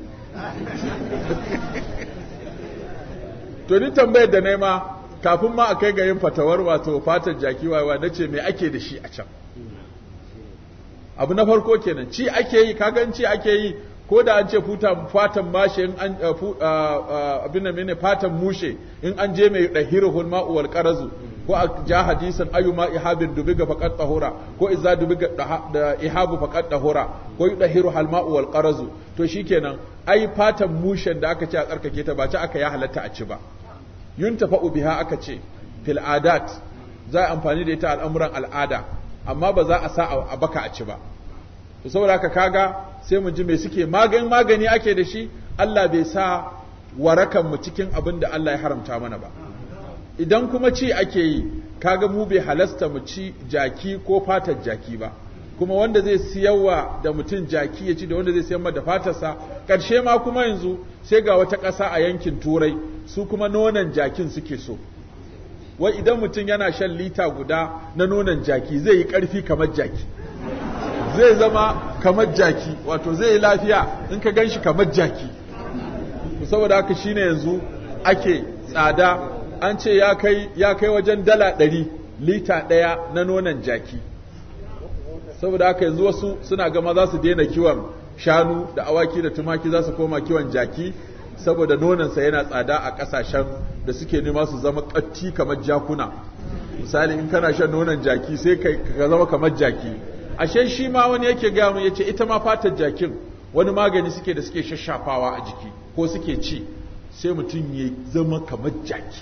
to ni tambayar da nema kafin ma a kai ga yin fatawar wato fatar jaki wawa na ce me ake da shi a can abu na farko kenan ci ake yi kagan ci ake yi ko da an ce fatan mashe in an abin da mene fatan mushe in an je mai dahirul ma'u wal qarazu ko a ja hadisan ayyuma ihabin dubiga faqat tahura ko idza dubiga da ihabu faqat tahura ko yudahiru hal ma'u wal qarazu to shikenan ai fatan mushen da aka ce a tsarkake ta ba ci aka ya halatta a ci ba yuntafa'u biha aka ce fil adat za a amfani da ita al'amuran al'ada amma ba za a sa a baka a ci ba to saboda haka kaga sai mu ji me suke magani magani ake da shi Allah bai sa warakan mu cikin abin da Allah ya haramta mana ba idan kuma ci ake yi kaga mu bai halasta mu ci jaki ko fatar jaki ba kuma wanda zai siyarwa da mutum jaki ya ci da wanda zai siyar da fatarsa ƙarshe ma kuma yanzu sai ga wata ƙasa a yankin turai su kuma nonon jakin suke so wai idan mutum yana shan lita guda na nonon jaki zai yi ƙarfi kamar jaki zai zama kamar jaki wato zai yi lafiya in ka gan shi kamar jaki saboda haka shine yanzu ake tsada an ce ya kai ya kai wajen dala ɗari lita ɗaya na nonon jaki saboda haka yanzu wasu suna gama za su daina kiwon shanu da awaki da tumaki za su koma kiwon jaki saboda nonansa yana tsada a ƙasashen da suke nema su zama ƙatti kamar jakuna misali in kana shan nonon jaki sai ka zama kamar jaki ashe shi ma wani yake gaya mu yace ita ma fatar jakin wani magani suke da suke shashafawa a jiki ko suke ci sai mutum ya zama kamar jaki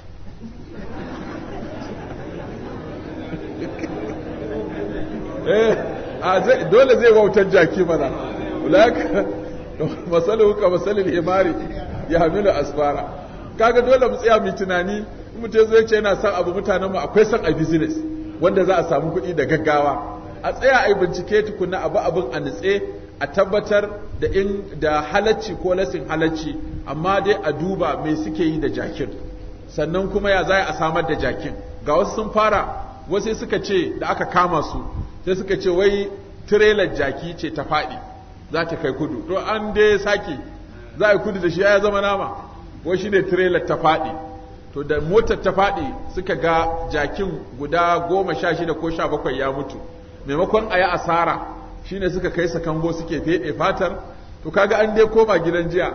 eh dole zai wautar jaki mana ulaka masalu ka masalil himari ya hamilu asfara kaga dole mu tsaya mu tunani mutum zai ce yana son abu mutanen mu akwai son a business wanda za a samu kuɗi da gaggawa a tsaya a yi bincike tukuna abu abin a nutse a tabbatar da in da halacci ko lasin halacci amma dai a duba me suke yi da jakin sannan kuma ya za a samar da jakin ga wasu sun fara wasu suka ce da aka kama su sai suka ce wai tirelar jaki ce ta faɗi za ta kai kudu to an dai sake za a yi kudu da shi ya zama nama wai shi ne tirelar ta faɗi to da motar ta faɗi suka ga jakin guda goma sha shida ko sha bakwai ya mutu maimakon a yi asara shine suka kai sakango suke feɗe fatar to kaga an dai koma gidan jiya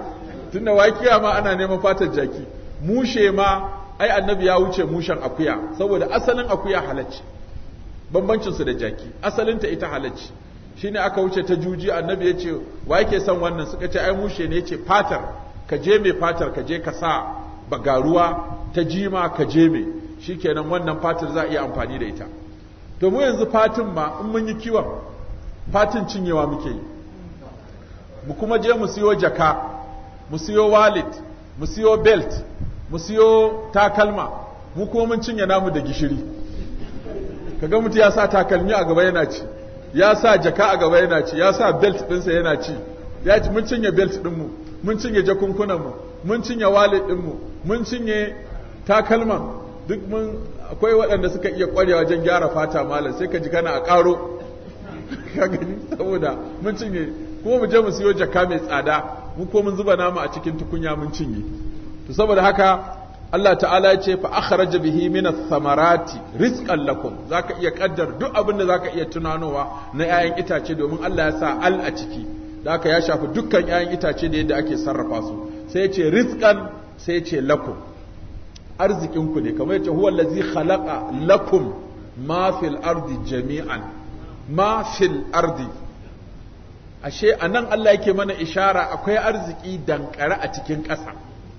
tunda wakiya ma ana neman fatar jaki mushe ma ai annabi ya wuce mushen akuya saboda asalin akuya halacci bambancin su da jaki asalin ta ita halacci shine aka wuce ta juji annabi ya ce wa yake son wannan suka ce ai mushe ne yace fatar ka je mai fatar ka je ka sa bagaruwa ta jima ka je mai shikenan wannan fatar za a iya amfani da ita to mu yanzu fatin ma in mun yi kiwon fatin cinyewa muke yi mu kuma je mu siyo jaka mu siyo wallet mu siyo belt mu siyo takalma mu kuma mun cinye namu da gishiri kaga mutu ya sa takalmi a gaba yana ci ya sa jaka a gaba yana ci ya sa belt ɗinsa yana ci ya ci mun cinye belt ɗinmu mun cinye jakunkunanmu mun cinye wallet ɗinmu mun cinye takalman duk mun akwai waɗanda suka iya ƙwarewa wajen gyara fata malam sai ka ji kana a ƙaro ka gani saboda mun cinye kuma mu je mu siyo jaka mai tsada mu ko mun zuba namu a cikin tukunya mun cinye to saboda haka Allah ta'ala ya ce fa akhraja bihi min ath-thamarati rizqan lakum zaka iya kaddar duk abin da zaka iya tunanowa na 'ya'yan itace domin Allah ya sa al a ciki da haka ya shafi dukkan 'ya'yan itace da yadda ake sarrafa su sai ya ce rizqan sai ya ce lakum arzikin ku ne kamar yace huwa allazi khalaqa lakum ma fil ardi jami'an ma fil ardi ashe anan Allah yake mana ishara akwai arziki dankare a cikin ƙasa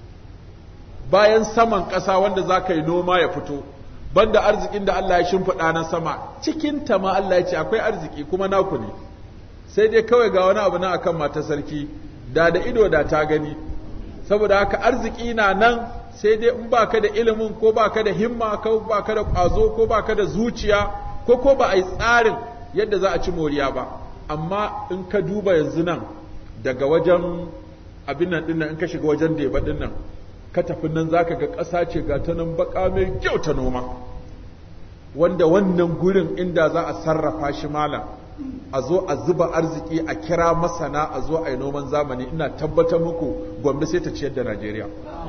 bayan saman ƙasa wanda za ka yi noma ya fito banda arzikin da Allah ya shimfiɗa na sama cikin ta ma Allah ya ce akwai arziki kuma naku ne sai dai kawai ga wani abu na akan mata sarki da da ido da ta gani saboda haka arziki na nan sai dai in baka da ilimin ko baka da himma ko baka da ƙwazo ko baka da zuciya ko ko ba a yi tsarin yadda za a ci moriya ba amma in ka duba yanzu nan daga wajen abin nan dinnan in ka shiga wajen deba dinnan ka tafi nan zaka ga ƙasa ce ga ta nan baka mai kyau ta noma wanda wannan gurin inda za a sarrafa shi malam a zo a zuba arziki a kira masana a zo a yi noman zamani ina tabbatar muku gwamnati sai ta ciyar da Najeriya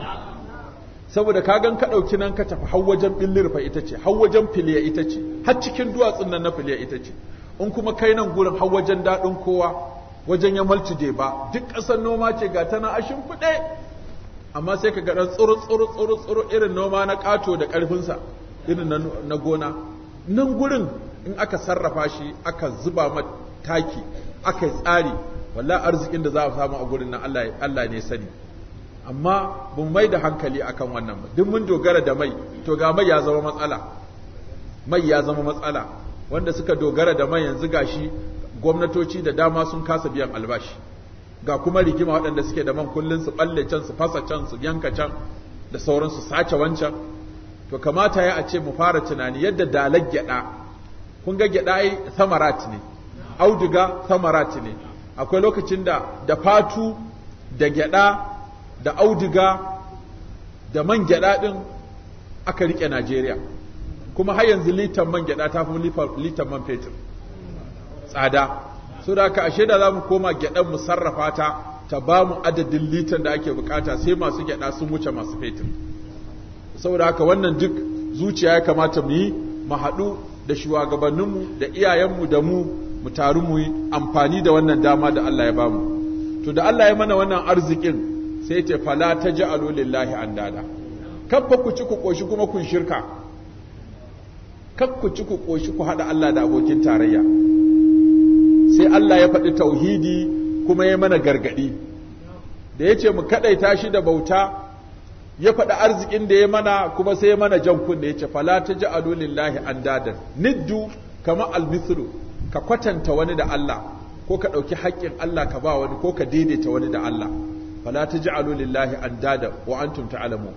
saboda ka gan ka ɗauki nan ka tafi har wajen billirfa ita ce har wajen filiya ita ce har cikin duwatsun nan na filiya ita ce in kuma kai nan gurin har wajen daɗin kowa wajen ya malci ba duk ƙasar noma ce ga tana a shimfiɗe amma sai ka ga ɗan tsuru tsuru tsuru tsuru irin noma na ƙato da ƙarfinsa irin na gona nan gurin in aka sarrafa shi aka zuba taki aka yi tsari wallahi arzikin da za a samu a gurin nan Allah ne sani amma mun mai da hankali akan wannan ba duk mun dogara da mai to ga mai ya zama matsala mai ya zama matsala wanda suka dogara da mai yanzu gashi gwamnatoci da dama sun kasa biyan albashi ga kuma rigima waɗanda suke da man kullun su balle can su fasa can su yanka can da sauransu sace wancan to kamata ya a ce mu fara tunani yadda dalar gyada kun ga gyada ai samarat ne auduga samarat ne akwai lokacin da da fatu da gyada da auduga da man gyada din aka rike Najeriya kuma har yanzu litan man gyada ta fi litan man fetur tsada so da haka ashe da za mu koma gyadan mu sarrafa ta ta ba mu adadin litan da ake bukata sai masu gyada sun wuce masu fetur saboda haka wannan duk zuciya ya kamata mu yi mu haɗu da shugabanninmu da iyayenmu da mu mu taru mu yi amfani da wannan dama da Allah ya bamu to da Allah ya mana wannan arzikin sai ce fala taj'alu lillahi andada kabba ku ci ku koshi kuma kun shirka kab ku ci ku koshi ku hada Allah da abokin tarayya sai Allah ya faɗi tauhidi kuma ya mana gargadi da yace mu kadaita shi da bauta ya faɗi arzikin da ya mana kuma sai ya mana jan kunne ya ce fala ta ji lillahi an dadan niddu kama almithlu ka kwatanta wani da Allah ko ka ɗauki haƙƙin Allah ka ba wani ko ka daidaita wani da Allah fala ta ji lillahi an dadan wa antum ta'lamu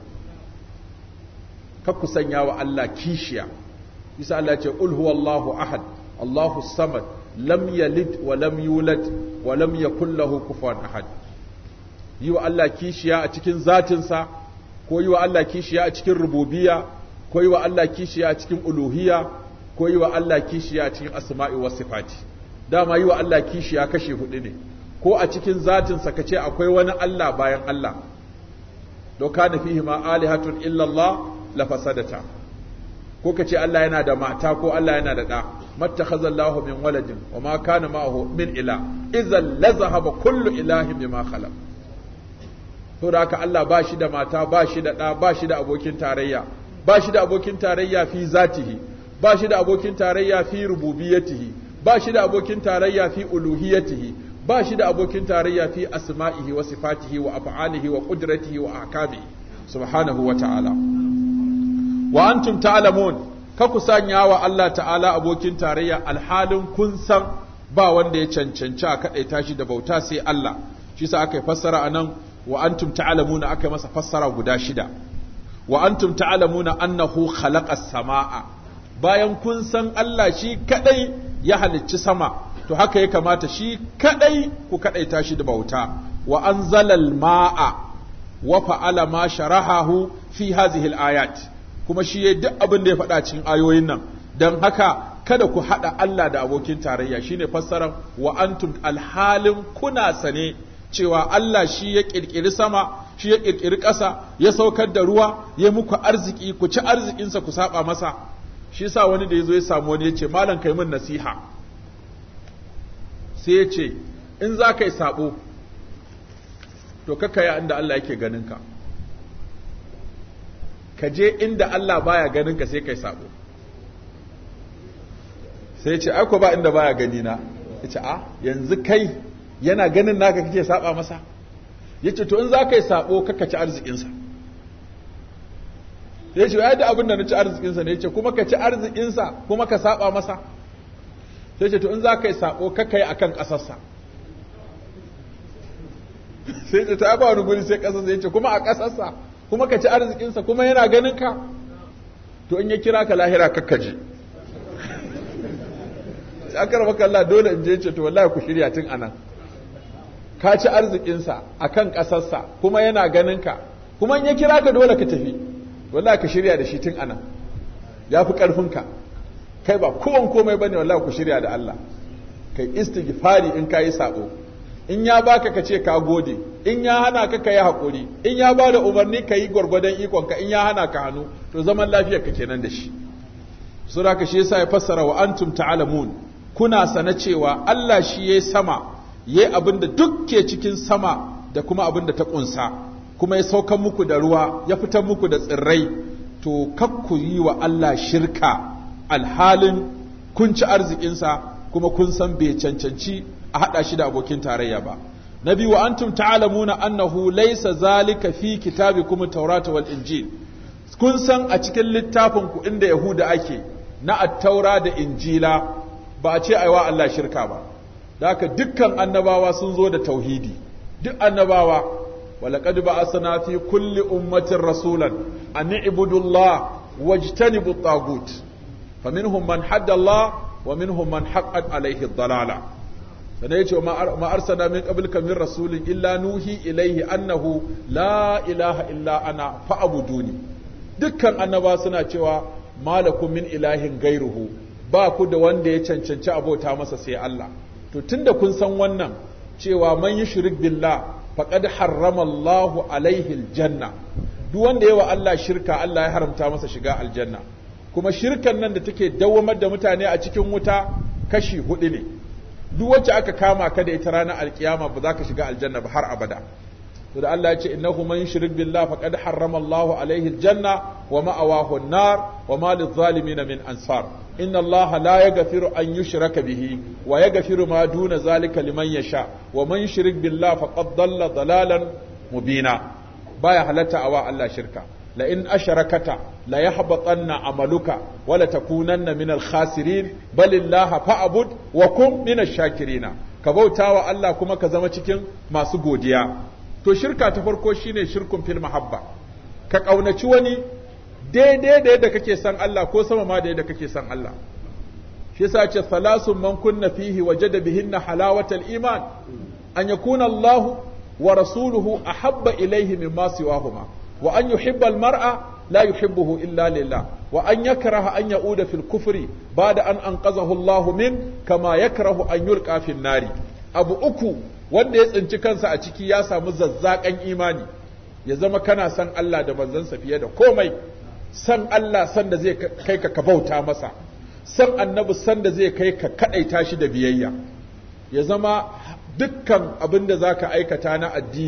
kar ku sanya wa Allah kishiya isa Allah ce ul huwallahu ahad Allahu samad lam yalid wa lam yulad wa lam yakul lahu kufuwan ahad yi wa Allah kishiya a cikin zatinsa ko yi wa Allah kishiya a cikin rububiya ko yi wa Allah kishiya a cikin uluhiya ko yi wa Allah kishiya a cikin asma'i wa sifati dama yi wa Allah kishiya kashe hudu ne ko a cikin zatinsa ka ce akwai wani Allah bayan Allah do kana fihi ma alihatun illa Allah la fasadata ko ka ce Allah yana da mata ko Allah yana da da mattakhadha Allahu min waladin wa ma kana ma'ahu min ila idhan la zahaba kullu ilahin bima khalaq saboda haka Allah ba shi da mata ba shi da ɗa ba shi da abokin tarayya ba shi da abokin tarayya fi zatihi ba shi da abokin tarayya fi rububiyatihi ba shi da abokin tarayya fi uluhiyatihi ba shi da abokin tarayya fi asma'ihi wa sifatihi wa af'alihi wa qudratihi wa ahkamihi subhanahu wa ta'ala wa antum ta'lamun ka ku sanya wa Allah ta'ala abokin tarayya alhalin kun san ba wanda ya cancanci a kadaita shi da bauta sai Allah shi sa aka yi fassara anan wa antum ta'lamuna aka yi masa fassara guda shida wa antum ta'lamuna annahu khalaqa samaa bayan kun san Allah shi kadai ya halicci sama to haka ya kamata shi kadai ku kadaita shi da bauta wa anzalal ma'a wa fa'ala ma sharahahu fi hadhihi al-ayat kuma shi yayi duk abin da ya faɗa cikin ayoyin nan dan haka kada ku hada Allah da abokin tarayya shine fassarar wa antum alhalin kuna sane cewa Allah shi ya ƙirƙiri sama, shi ya ƙirƙiri ƙasa, ya saukar da ruwa, ya muku arziki, ku ci arzikinsa ku saba masa. Shi sa wani da ya zo ya samu wani ya ce, Malam kai min nasiha. Sai ya ce, In za ka yi sabo, to kaka ya inda Allah yake ganinka. Ka je inda Allah baya ganinka sai kai sabo. Sai ya ce, Aiko ba inda baya ganina. Ya ce, A, yanzu kai yana ganin naka kake saba masa yace to in za ka yi sabo kaka ci arzikinsa ya ce ya da abin da na ci arzikinsa ne ya ce kuma ka ci arzikinsa kuma ka saba masa sai ce to in za ka yi sabo kaka yi akan ƙasarsa sai ce ta ba wani guri sai ƙasarsa ya ce kuma a ƙasarsa kuma ka ci arzikinsa kuma yana ganin ka to in ya kira ka lahira kakka je aka rama kalla dole in je ce to wallahi ku shirya tun anan ka ci arzikinsa a kan ƙasarsa kuma yana ganinka kuma in ya kira ka dole ka tafi wallahi ka shirya da shi tun ana ya fi ƙarfinka kai ba kowan komai bane wallahi ku shirya da Allah kai istighfari in ka yi sabo in ya baka ka ce ka gode in ya hana ka ka yi haƙuri in ya ba da umarni ka yi gwargwadon ikonka in ya hana ka hannu to zaman lafiyar ka kenan da shi sura ka shi yasa ya fassara wa antum ta'lamun kuna sana cewa Allah shi yayi sama yayi abin da duk ke cikin sama da kuma abin da ta kunsa kuma ya saukan muku da ruwa ya fitar muku da tsirrai to kakku yi wa Allah shirka alhalin kun ci arzikinsa kuma kun san bai cancanci a haɗa shi da abokin tarayya ba na biyu wa antum ta'lamuna annahu laysa zalika fi kitabikum at-taurata wal injil kun san a cikin littafin ku inda yahuda ake na at-taura da injila ba a ce aiwa Allah shirka ba da haka dukkan annabawa sun zo da tauhidi duk annabawa walaqad ba'athna fi kulli ummatin rasulan an i'budu Allah wajtanibu at-tagut faminhum man hadda Allah wa minhum man haqqat alayhi ad-dalala sannan yace ma arsana min qablika min rasulin illa nuhi ilayhi annahu la ilaha illa ana fa'buduni dukkan annaba suna cewa malakum min ilahin gairuhu ba ku da wanda ya cancanci abota masa sai Allah to tunda kun san wannan cewa man yushrik billah faqad harrama Allahu alaihi aljanna duk wanda yawa Allah shirka Allah ya haramta masa shiga aljanna kuma shirkan nan da take dawwamar da mutane a cikin wuta kashi hudu ne duk wacce aka kama ka da ita ranar alkiyama ba za ka shiga aljanna ba har abada to da Allah ya ce innahu man yushrik billah faqad harrama Allahu alaihi aljanna wa ma'awahu an-nar wa ma lidh-dhalimin min ansar inna Allah la yaghfiru an yushraka bihi wa yaghfiru ma duna zalika liman yasha wa man yushrik billah faqad dalla dalalan mubina baya halatta awa Allah shirka la in asharakata la yahbatanna amaluka wa la takunanna min al-khasirin bal illaha fa'bud wa kun min ash-shakirina ka bautawa Allah kuma ka zama cikin masu godiya to shirka ta farko shine shirkun fil mahabba ka kaunaci wani daidai da yadda kake san Allah ko sama ma da yadda kake san Allah shi yasa ce salasun man kunna fihi wajada bihinna halawatal iman an yakuna Allah wa rasuluhu ahabba ilayhi mimma siwahuma wa an yuhibba al-mar'a la yuhibbuhu illa lillah wa an yakraha an ya'uda fil kufri ba'da an anqazahu Allah min kama yakrahu an yulqa fil nari abu uku wanda ya tsinci kansa a ciki ya samu zazzakan imani ya zama kana san Allah da manzansa fiye da komai san Allah san da zai kai ka ka bauta masa san annabi san da zai kai ka kadaita shi da biyayya ya zama dukkan abin da zaka aikata na addini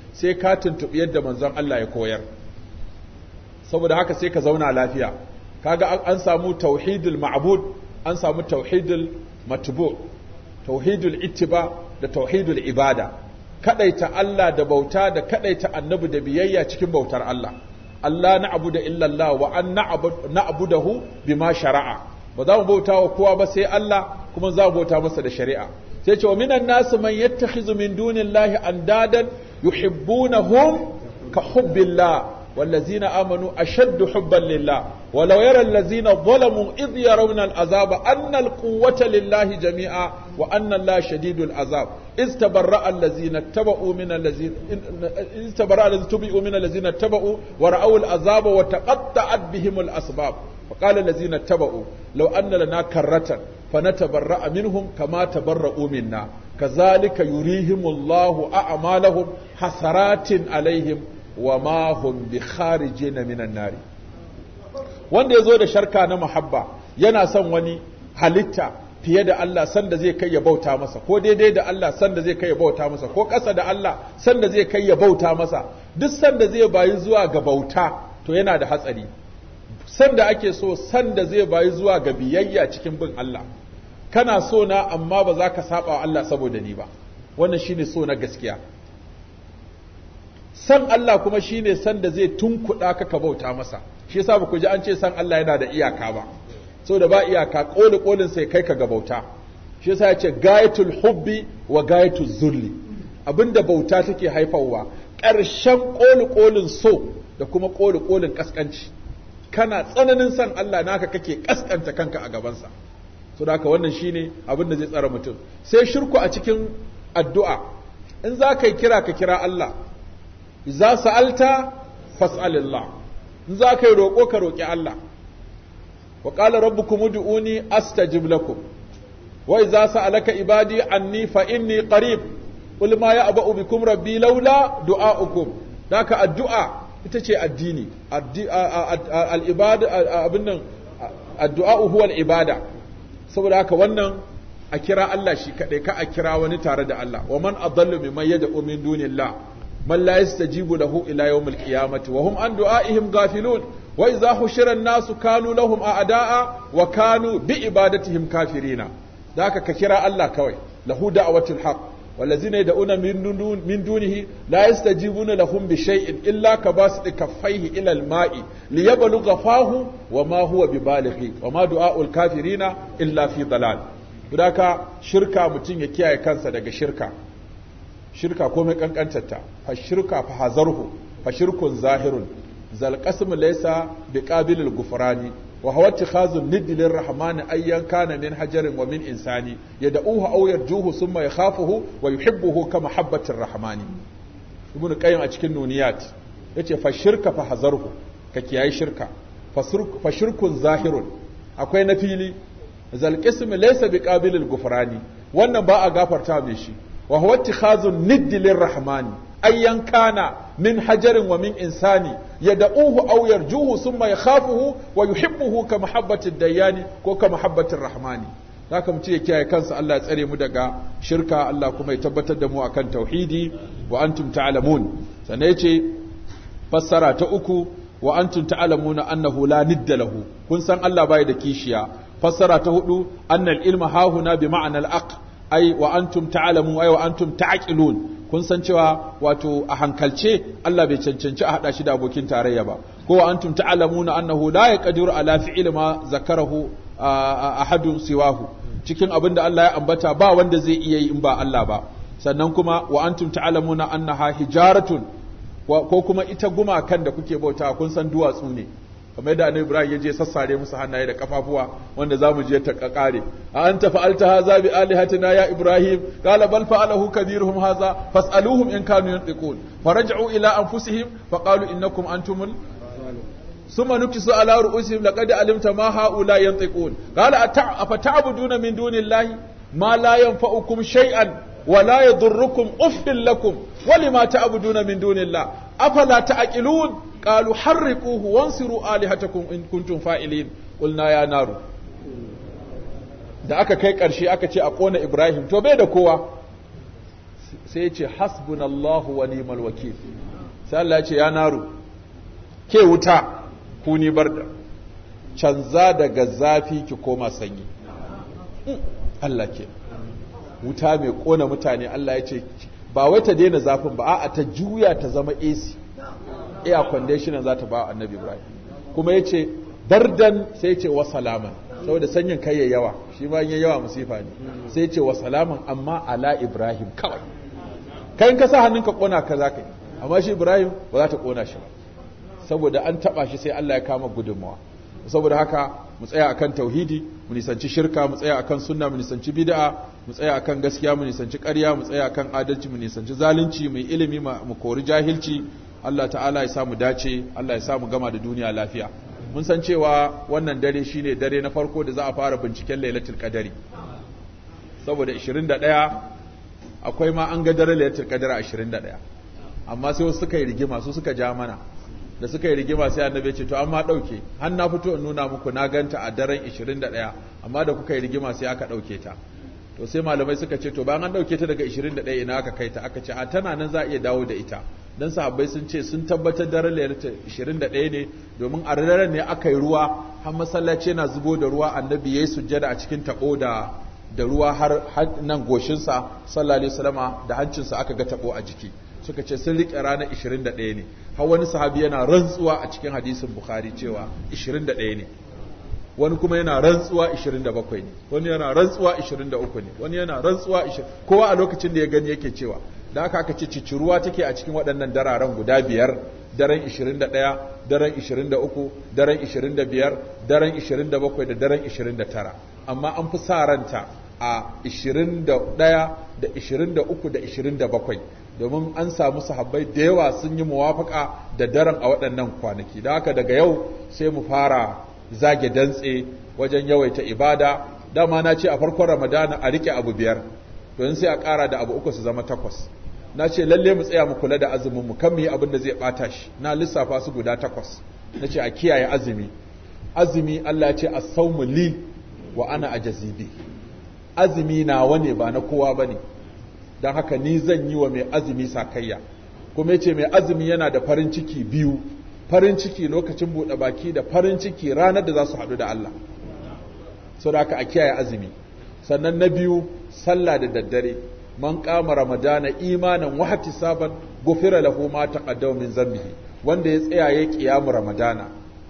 sai ka tuntuɓi yadda manzon Allah ya koyar saboda haka sai ka zauna lafiya kaga an samu tauhidul ma'bud an samu tauhidul matbu tauhidul ittiba da tauhidul ibada kadaita Allah da bauta da kadaita annabi da biyayya cikin bautar Allah Allah na'budu illa Allah wa an na'budahu bima shara'a ba za mu bauta wa kowa ba sai Allah kuma za mu bauta masa da shari'a sai ce wa minan nasu man yattakhizu min dunillahi andadan yuhibbunahum ka hubbillah والذين آمنوا أشد حبا لله ولو يرى الذين ظلموا إذ يرون العذاب أن القوة لله جميعا وأن الله شديد العذاب إذ تبرأ الذين اتبعوا من الذين إذ تبرأ الذين اتبعوا من الذين اتبعوا ورأوا العذاب وتقطعت بهم الأسباب وقال الذين اتبعوا لو أن لنا كرة فنتبرأ منهم كما تبرؤوا منا كذلك يريهم الله أعمالهم حسرات عليهم wa ma hum bi kharijin minan nari wanda yazo da sharka na muhabba yana son wani halitta fiye da Allah sanda zai kai ya bauta masa ko daidai da Allah sanda zai kai ya bauta masa ko ƙasa da Allah sanda zai kai ya bauta masa duk sanda zai bayi zuwa ga bauta to yana da hatsari sanda ake so sanda zai bayi zuwa ga biyayya cikin bin Allah kana so na amma ba za ka saba wa Allah saboda ni ba wannan shine so na gaskiya san Allah kuma shine san da zai tunkuɗa ka ka bauta masa shi yasa ba ku ji an ce san Allah yana da iyaka ba saboda ba iyaka koli kolin sai kai ka ga bauta shi yasa ya ce gayatul hubbi wa gayatul zulli abinda bauta take haifarwa ƙarshen koli kolin so da kuma koli kolin kaskanci kana tsananin san Allah naka kake kaskanta kanka a gabansa so da haka wannan shine abin da zai tsara mutum sai shirku a cikin addu'a in za ka yi kira ka kira Allah za sa'alta fas'alillah in za ka yi roƙo ka roƙi Allah wa qala rabbukum ud'uni astajib lakum wa idza sa'alaka ibadi anni fa inni qarib qul ma ya'ba'u bikum rabbi laula du'a'ukum daka addu'a ita ce addini al-ibada abin nan addu'a huwa al-ibada saboda haka wannan a kira Allah shi kaɗai ka a kira wani tare da Allah wa man adallu mimman yad'u min dunillah man la yastajibu lahu ila yawmil qiyamati wa hum an du'aihim ghafilun wa idza hushira an-nasu kanu lahum a'da'a wa kanu bi ibadatihim kafirina da haka ka kira Allah kawai lahu da'watul haqq والذين يدعون من دون من دونه لا يستجيبون لهم بشيء إلا كباسط كفيه إلى الماء ليبلغ فاه وما هو ببالغه وما دعاء الكافرين إلا في ضلال Budaka shirka mutum ya kiyaye kansa daga shirka shirka komai kankantarta fa shirka fa hazarhu fa shirkun zahirun zal qasmu laysa biqabilil gufrani wa huwa ittikhazun nidd lirrahman ayyan kana min hajarin wa min insani yad'uhu aw yarjuhu thumma yakhafuhu wa yuhibbuhu kama habbatir rahmani ibnu qayyim a cikin nuniyat yace fa shirka fa hazarhu ka kiyaye shirka fa shirkun zahirun akwai na fili zal qismu laysa biqabilil gufrani wannan ba a gafarta mai shi wa huwa ittikhazun nidd lirrahmani ayyan kana min hajarin wa min insani yad'uhu aw yarjuhu thumma yakhafuhu wa yuhibbuhu ka mahabbatid dayani ko ka mahabbatir rahmani haka mutum ya kiyaye kansa Allah ya tsare mu daga shirka Allah kuma ya tabbatar da mu akan tauhidi wa antum ta'lamun sannan yace fassara ta uku wa antum ta'lamuna annahu la nidda lahu kun san Allah bai da kishiya fassara ta hudu annal ilma hahuna bi ma'anal aq ai wa antum ta'lamun ai wa antum ta'qilun kun san cewa wato a hankalce Allah bai cancanci a hada shi da abokin tarayya ba ko wa antum ta'lamuna annahu la yaqdiru ala fi'li ma zakarahu ahadun siwahu cikin abin da Allah ya ambata ba wanda zai iya yi in ba Allah ba sannan kuma wa antum ta'lamuna annaha hijaratun ko kuma ita gumakan da kuke bauta kun san duwatsu ne kamar yadda annabi Ibrahim ya je sassare musu hannaye da kafafuwa wanda zamu je ta kakare a anta fa'alta hadha bi alihatina ya Ibrahim qala bal fa'alahu kabiruhum hadha fas'aluhum in kanu yantiqun faraj'u ila anfusihim faqalu innakum antumul ثم نكسوا على رؤوسهم لقد علمت ما هؤلاء ينطقون قال أفتعبدون من دون الله ما لا ينفعكم شيئا ولا يضركم أف لكم ولما تعبدون من دون الله أفلا تعقلون قالوا حرقوه وانصروا آلهتكم إن كنتم فاعلين قلنا يا نار da aka kai ƙarshe aka ce a ƙona Ibrahim to bai da kowa sai ya ce hasbunallahu wa ni'mal wakil sai Allah ya ce ya naru ke wuta ku ni barda canza daga zafi ki koma sanyi Allah ke wuta mai kona mutane Allah ya ce ba wai ta daina zafin ba a'a ta juya ta zama AC air conditioner za ta ba annabi Ibrahim kuma ya ce dardan sai ce wa salaman saboda sanyin kai ya yawa shi ma yin yawa musifa ne sai ce wa salaman amma ala Ibrahim kawai kai ka sa hannunka kona ka za ka yi amma shi Ibrahim ba za ta kona shi ba saboda an taba shi sai Allah ya kama gudunmawa saboda haka mu tsaya akan tauhidi mu nisanci shirka mu tsaya akan sunna mu nisanci bid'a mu tsaya akan gaskiya mu nisanci ƙarya mu tsaya akan adalci mu nisanci zalunci mu ilimi mu kori jahilci Allah ta'ala ya samu dace Allah ya samu gama da duniya lafiya mun san cewa wannan dare shine dare na farko da za a fara binciken lailatul qadari saboda 21 akwai ma an ga dare lailatul qadari 21 amma sai wasu suka yi rigima su suka ja mana da suka yi rigima sai annabi ce to amma dauke har na fito in nuna muku na ganta a daren 21 amma da kuka yi rigima sai aka dauke ta to sai malamai suka ce to bayan an dauke ta daga 21 ina aka kai ta aka ce a tana nan za a iya dawo da ita dan sahabbai sun ce sun tabbatar daren lailatul 21 ne domin a daren ne aka yi ruwa har masallaci yana zubo da ruwa annabi yayi sujjada a cikin tabo da da ruwa har nan goshinsa sallallahu alaihi wasallama da hancinsa aka ga tabo a jiki suka ce sun riƙe ranar 21 ne har wani sahabi yana rantsuwa a cikin hadisin bukhari cewa 21 ne wani kuma yana rantsuwa 27 ne wani yana rantsuwa 23 ne wani yana rantsuwa 20 kowa a lokacin da ya gani yake cewa da aka aka ce ciciruwa take a cikin waɗannan dararen guda biyar daren 21 daren 23 daren 25 daren 27 da daren 29 amma an fi sa ranta a 21 da 23 da 27 domin an samu sahabbai da yawa sun yi muwafaka da daren a waɗannan kwanaki da haka daga yau sai mu fara zage dantse wajen yawaita ibada dama na ce a farkon ramadana a rike abu biyar to sai a ƙara da abu uku su zama takwas na ce lalle mu tsaya mu kula da azumin mu kan mu yi abin da zai ɓata shi na lissafa su guda takwas na ce a kiyaye azumi azumi Allah ya ce as-sawmu li wa ana ajazibi azumi nawa ne ba na kowa bane don haka ni zan yi wa mai azumi sakayya kuma yace mai azumi yana da farin ciki biyu farin ciki lokacin buɗe baki da farin ciki ranar da za su haɗu da Allah so da haka a kiyaye azumi sannan na biyu sallah da daddare man kama ramadana imanan wa ihtisaban gufira lahu ma taqaddama min zambihi wanda ya tsaya ya kiyamu ramadana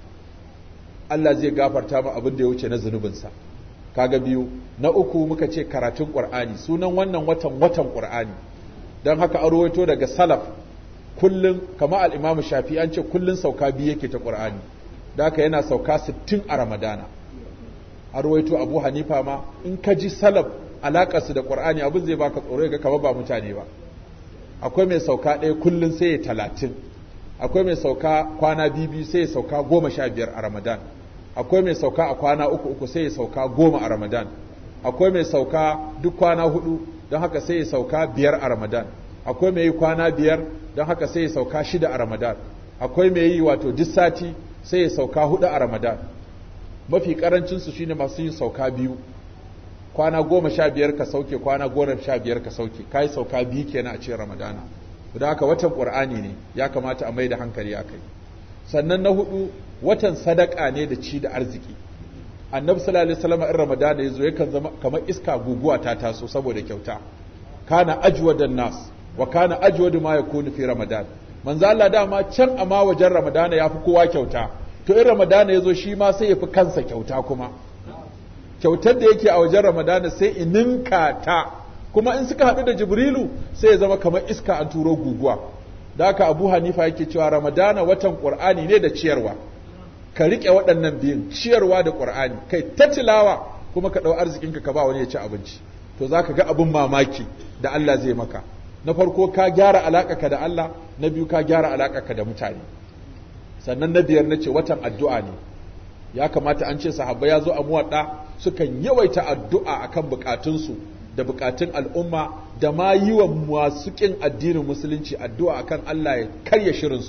Allah zai gafarta ma abin da ya wuce na zunubinsa kaga biyu na uku muka ce karatun qur'ani sunan wannan watan watan qur'ani dan haka an rawaito daga salaf kullun kama al-imam shafi an ce kullun sauka biyu yake ta qur'ani da haka yana sauka 60 a ramadana an rawaito abu hanifa ma in ka ji salaf alakarsu da qur'ani abin zai baka tsoro ga kama ba mutane ba akwai mai sauka ɗaya kullun sai ya talatin akwai mai sauka kwana biyu sai ya sauka goma sha biyar a ramadan akwai mai sauka a kwana uku uku sai ya sauka goma a ramadan akwai mai sauka duk kwana hudu don haka sai ya sauka biyar a ramadan akwai mai yi kwana biyar don haka sai ya sauka shida a ramadan akwai mai yi wato duk sati sai ya sauka hudu a ramadan mafi karancinsu shine masu yin sauka biyu kwana goma sha biyar ka sauke kwana goma sha biyar ka sauke ka yi sauka biyu kenan a cikin ramadana da haka watan ƙur'ani ne ya kamata a mai da hankali a kai sannan na hudu watan sadaka ne da ci da arziki annabi sallallahu alaihi wasallam in ramadana yazo yakan zama kamar iska guguwa ta taso saboda kyauta kana ajwadan nas wa kana ajwadu ma yakunu fi ramadan manzo Allah dama can amma wajen ramadana yafi kowa kyauta to in ramadana yazo shi ma sai yafi kansa kyauta kuma kyautar da yake a wajen ramadana sai ininka ta kuma in suka haɗu da jibrilu sai ya zama kamar iska an turo guguwa da haka abu hanifa yake cewa ramadana watan ƙur'ani ne da ciyarwa ka riƙe waɗannan biyun ciyarwa da ƙur'ani kai ta tilawa kuma ka ɗau arzikinka ka ba wani ya ci abinci to za ka ga abin mamaki da Allah zai maka na farko ka gyara alaƙaka da Allah na biyu ka gyara alaƙaka da mutane sannan na biyar na ce watan addu'a ne ya kamata an ce sahabba ya zo a muwaɗa sukan yawaita addu'a akan bukatunsu da bukatun al'umma da ma yi wa masu ƙin addinin musulunci addu'a akan Allah ya karya shirinsu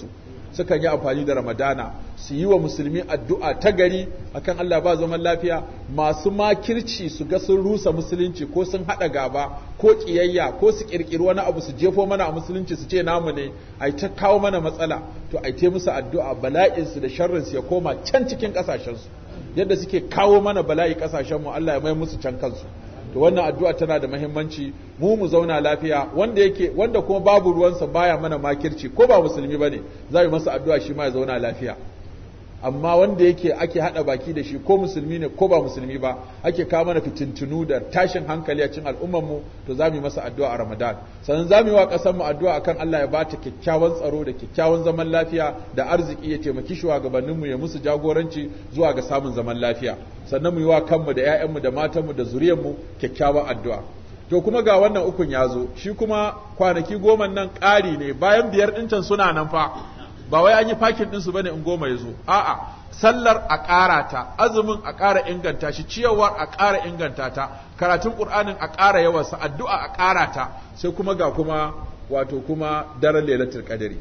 sukan yi amfani da ramadana su yi wa musulmi addu'a ta gari akan Allah ba zaman lafiya masu makirci su ga sun rusa musulunci ko sun haɗa gaba ko ƙiyayya ko su ƙirƙiri wani abu su jefo mana a musulunci su ce namu ne ai ta kawo mana matsala to ai ta musu addu'a bala'insu da sharrinsu ya koma can cikin ƙasashensu yadda suke kawo mana bala'i ƙasashenmu Allah ya mai musu can kansu to wannan addu'a tana da muhimmanci mu mu zauna lafiya wanda yake wanda kuma babu ruwansa baya mana makirci ko ba musulmi bane za mu masa addu'a shi ma ya zauna lafiya amma wanda yake ake hada baki da shi ko musulmi ne ko ba musulmi ba ake kawo mana fitintunu da tashin hankali a cikin al'ummar mu to za mu yi masa addu'a a Ramadan sannan za mu yi wa ƙasar mu addu'a akan Allah ya ba ta kyakkyawan tsaro da kyakkyawan zaman lafiya da arziki ya taimaki shugabannin mu ya musu jagoranci zuwa ga samun zaman lafiya sannan mu yi wa kanmu da 'ya'yanmu da matanmu da zuriyarmu kyakkyawan addu'a to kuma ga wannan ukun ya zo shi kuma kwanaki goma nan ƙari ne bayan biyar ɗin suna nan fa ba wai an yi fakin ɗinsu bane in goma ya zo a'a sallar a ƙara ta azumin a ƙara inganta shi ciyarwar a ƙara inganta ta karatun ƙur'anin a ƙara yawansa addu'a a ƙara ta sai kuma ga kuma wato kuma daren lailatul qadari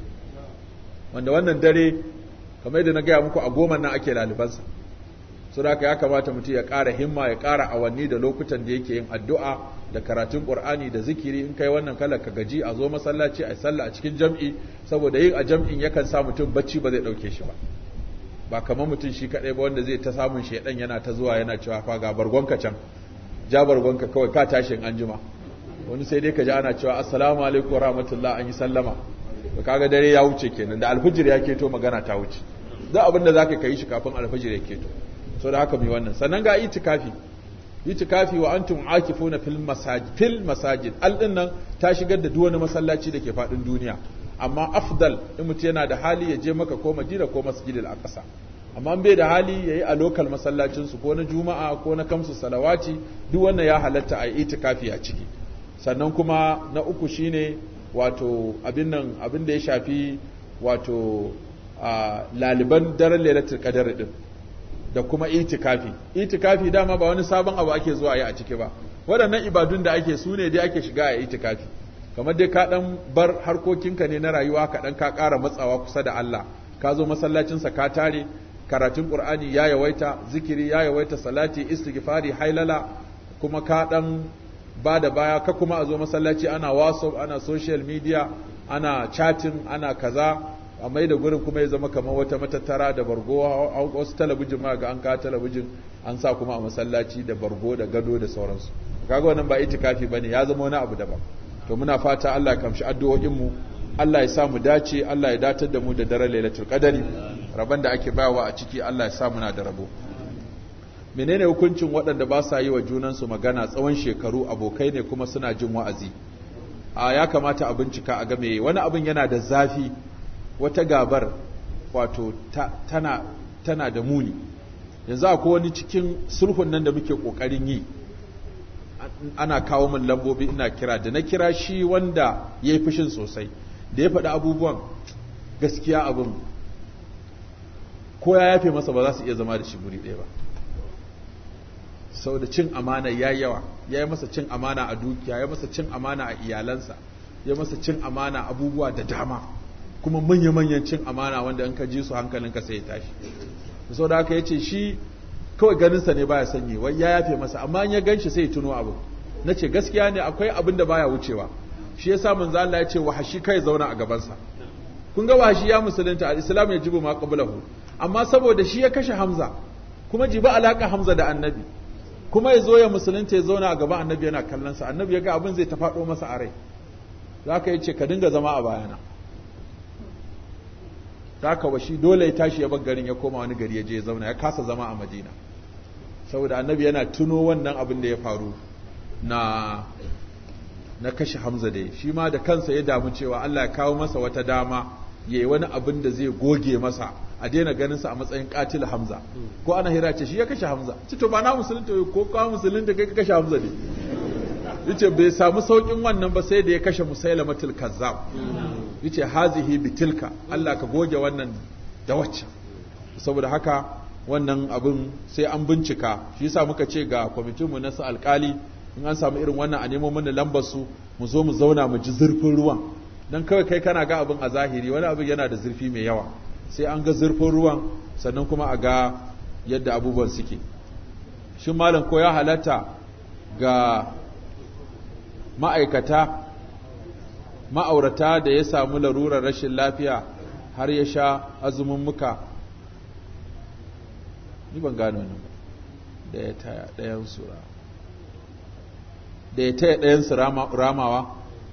wanda wannan dare kamar yadda na gaya muku a goma nan ake lalibansa so da ya kamata mutum ya ƙara himma ya ƙara awanni da lokutan da yake yin addu'a da karatun ƙur'ani da zikiri in kai wannan kalar ka gaji a zo masallaci a sallah a cikin jam'i saboda yin a jam'in yakan sa mutum bacci ba zai ɗauke shi ba ba kamar mutum shi kaɗai ba wanda zai ta samun shaidan yana ta zuwa yana cewa fa ga bargonka can ja bargonka kawai ka tashi in anjima wani sai dai ka ji ana cewa assalamu alaikum wa rahmatullah an yi sallama to kaga dare ya wuce kenan da alfijir ya keto magana ta wuce duk abin da zaka kai shi kafin alfijir ya keto so da haka mai wannan sannan ga itikafi itikafi wa antum akifuna fil masajid fil masajid al din nan ta shigar da duk wani masallaci da ke fadin duniya amma afdal in mutum yana da hali ya je maka ko madina ko masjidil aqsa amma bai da hali yayi a lokal masallacin su ko na juma'a ko na kamsu salawati duk wannan ya halatta a itikafi a ciki sannan kuma na uku shine wato abin nan abin da ya shafi wato laliban daren lailatul qadar din da kuma itikafi itikafi dama ba wani sabon abu ake zuwa yi a ciki ba waɗannan ibadun da ake su ne dai ake shiga a itikafi kamar dai ka ɗan bar harkokinka ne na rayuwa ka ɗan ka ƙara matsawa kusa da Allah ka zo masallacinsa ka tare karatun Qur'ani ya yawaita zikiri ya yawaita salati istighfari hailala kuma ka ɗan ba da baya ka kuma a zo masallaci ana whatsapp ana social media ana chatting ana kaza a mai da gurin kuma ya zama kamar wata matattara da bargo wasu talabijin ma ga an ka talabijin an sa kuma a masallaci da bargo da gado da sauransu kaga wannan ba itikafi bane ya zama wani abu daban to muna fata Allah ya kamshi addu'o'in mu Allah ya sa mu dace Allah ya datar da mu da daren lailatul qadari rabon da ake bayawa a ciki Allah ya sa muna da rabo menene hukuncin waɗanda ba sa yi wa junansu magana tsawon shekaru abokai ne kuma suna jin wa'azi a ya kamata a bincika a game wani abin yana da zafi wata gabar wato tana, tana da muni yanzu akwai wani cikin sulhun nan da muke ƙoƙarin yi ana kawo min lambobi ina kira da na kira shi wanda ya yi fushin sosai da ya faɗi abubuwan gaskiya abin ko ya yafe masa ba za su iya zama da shi guri ɗaya ba sau da cin amana ya yawa ya yi masa cin amana a dukiya ya masa cin amana a iyalansa ya masa cin amana abubuwa da dama kuma manya-manyan cin amana wanda in ka ji su hankalinka sai ya tashi sau da haka ya ce shi kawai ganinsa ne baya sanyi wai ya yafe masa amma in ya gan shi sai ya tuno abu na ce gaskiya ne akwai abin da baya wucewa shi ya sa manzo Allah ya ce wahashi kai zauna a gabansa kun ga wahashi ya musulunta al-islam ya jibu ma qablahu amma saboda shi ya kashe Hamza kuma jibi alaka Hamza da annabi kuma ya zo ya musulunta ya zauna a gaban annabi yana kallon sa annabi ya ga abin zai ta faɗo masa a rai zaka yace ka dinga zama a bayana zaka washi dole ya tashi ya bar garin ya koma wani gari ya je ya zauna ya kasa zama a Madina saboda annabi yana tuno wannan abin da ya faru na na kashe Hamza da shi ma da kansa ya damu cewa Allah ya kawo masa wata dama yayi wani abin da zai goge masa a daina ganin sa a matsayin katil Hamza ko ana hira ce shi ya kashe Hamza ci to ba na musulunta ko ka musulunta kai ka kashe Hamza ne yace bai samu saukin wannan ba sai da ya kashe Musailamatul Kazzab yace hazihi bitilka Allah ka goge wannan da wacce saboda haka wannan abin sai an bincika shi yasa muka ce ga kwamitinmu na su alkali in an samu irin wannan a nemo mana lambar su mu zo mu zauna mu ji zurfin ruwan don kawai kai kana ga abin a zahiri wani abin yana da zurfi mai yawa sai an ga zurfin ruwan sannan kuma a ga yadda abubuwan suke shin malam ko ya halatta ga ma'aikata ma'aurata da ya samu larurar rashin lafiya har ya sha azumin muka ni ban gano nan da ya taya ɗayan su da ya taya ɗayan su ramawa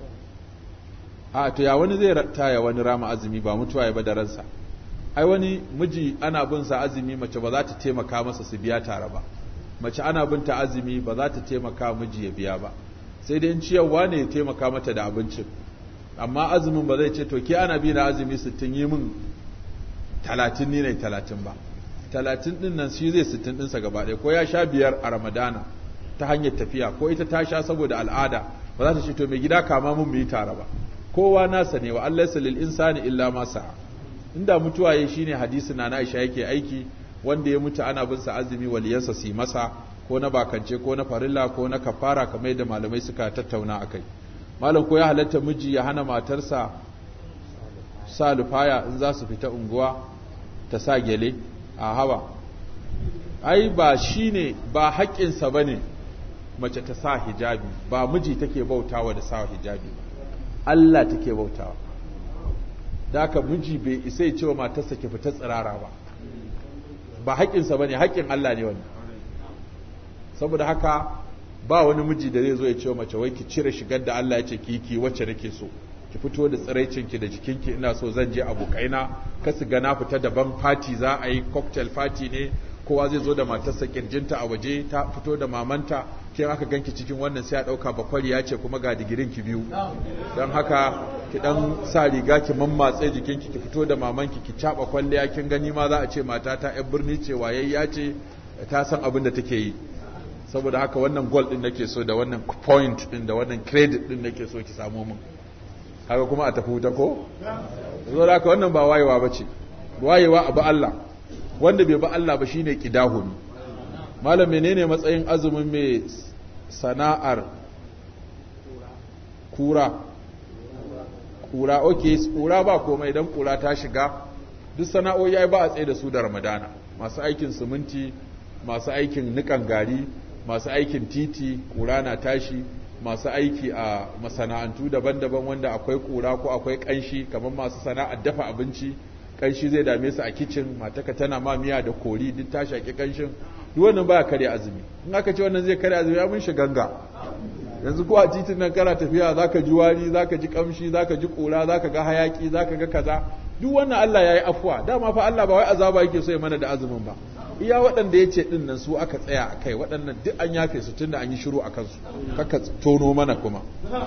a to ya wani zai taya wani rama azumi ba mutuwa ya ba da ransa ai wani miji ana bin sa azumi mace ba za ta taimaka masa su biya tare ba mace ana bin ta azumi ba za ta taimaka miji ya biya ba sai dai in ciyarwa ne ya taimaka mata da abincin amma azumin ba zai ce to ke ana bi na azumi sittin yi min talatin ni ne talatin ba talatin din nan shi zai sittin ɗinsa gaba ɗaya ko ya sha biyar a ramadana ta hanyar tafiya ko ita ta sha saboda al'ada ba za ta ce to mai gida kama mun mu yi tare ba kowa nasa ne wa Allah lil insani illa ma sa'a inda mutuwa yayi shine hadisi na Aisha yake aiki wanda ya mutu ana bin sa azumi waliyansa su masa ko na bakance ko na farilla ko na kafara kamar yadda malamai suka tattauna akai malam ko ya halatta miji ya hana matarsa sa lufaya in za su fita unguwa ta sa gele a hawa ai ba shine ba haƙƙinsa bane mace ta sa hijabi ba miji take bautawa da sa hijabi Allah take bautawa da haka miji bai isa ya cewa matarsa ke fita tsirara ba ba haƙƙinsa bane haƙƙin Allah ne wannan saboda haka ba wani miji da zai zo ya ce mace wai ki cire shigar da Allah ya ce ki ki wacce nake so ki fito da tsiraicinki da jikinki ina so zan je abokaina ka su ga na fita daban fati za a yi cocktail fati ne kowa zai zo da matarsa kirjinta a waje ta fito da mamanta ke aka ganki cikin wannan sai a dauka bakwari ya ce kuma ga digirin ki biyu don haka ki dan sa riga ki mammatse jikinki ki fito da mamanki ki caba kwalliya kin gani ma za a ce mata ta yan birni ce wayayya ce ta san abin da take yi saboda haka wannan gold din nake so da wannan point din da wannan credit din nake so ki samu min haka kuma a tafi wuta ko zo da haka wannan ba wayewa bace wayewa abu Allah wanda bai ba Allah ba shine kidahumi malam menene matsayin azumin mai sana'ar kura kura okay kura ba komai dan kura ta shiga duk sana'o'i ai ba a tsaye da su da Ramadana masu aikin siminti masu aikin nikan gari masu aikin titi kura na tashi masu aiki a masana'antu daban-daban wanda akwai kura ko akwai kanshi kamar masu sana'ar dafa abinci kanshi zai dame su a kicin mataka tana ma miya da kori duk ta shaki kanshin duk wannan baya karya azumi in aka ce wannan zai karya azumi ya mun ganga yanzu ko a titin nan kana tafiya zaka ji wari zaka ji kamshi zaka ji kura zaka ga hayaki zaka ga kaza duk wannan Allah yayi afuwa dama fa Allah ba wai azaba yake so ya mana da azumin ba iya waɗanda ya ce ɗin nan su aka tsaya a kai waɗannan duk an yafe su tunda an yi shiru a kansu kaka tono mana kuma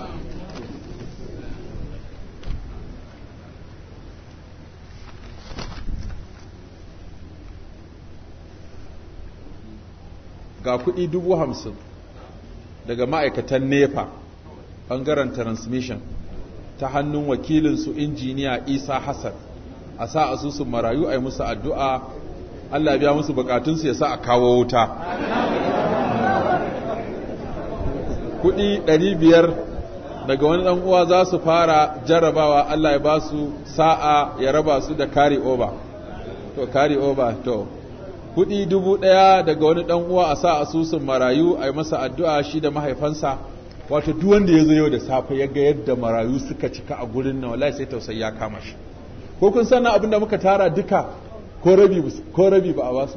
ga kuɗi dubu hamsin daga ma'aikatan nepa ɓangaren transmission ta hannun wakilinsu injiniya isa hassan a sa asusun marayu a yi musu addu'a Allah biya musu bukatunsu ya sa a kawo wuta kudi biyar daga wani dan uwa za su fara jarrabawa Allah ya ba su sa'a ya raba su da carry over to carry over to kudi dubu daya daga wani dan uwa a sa asusun marayu a yi masa addu'a shi da mahaifansa wato duk wanda ya zo yau da safe ya ga yadda marayu suka cika a gurin nan wallahi sai tausayi ya kama shi ko kun san abin da muka tara duka ko rabi ba a basu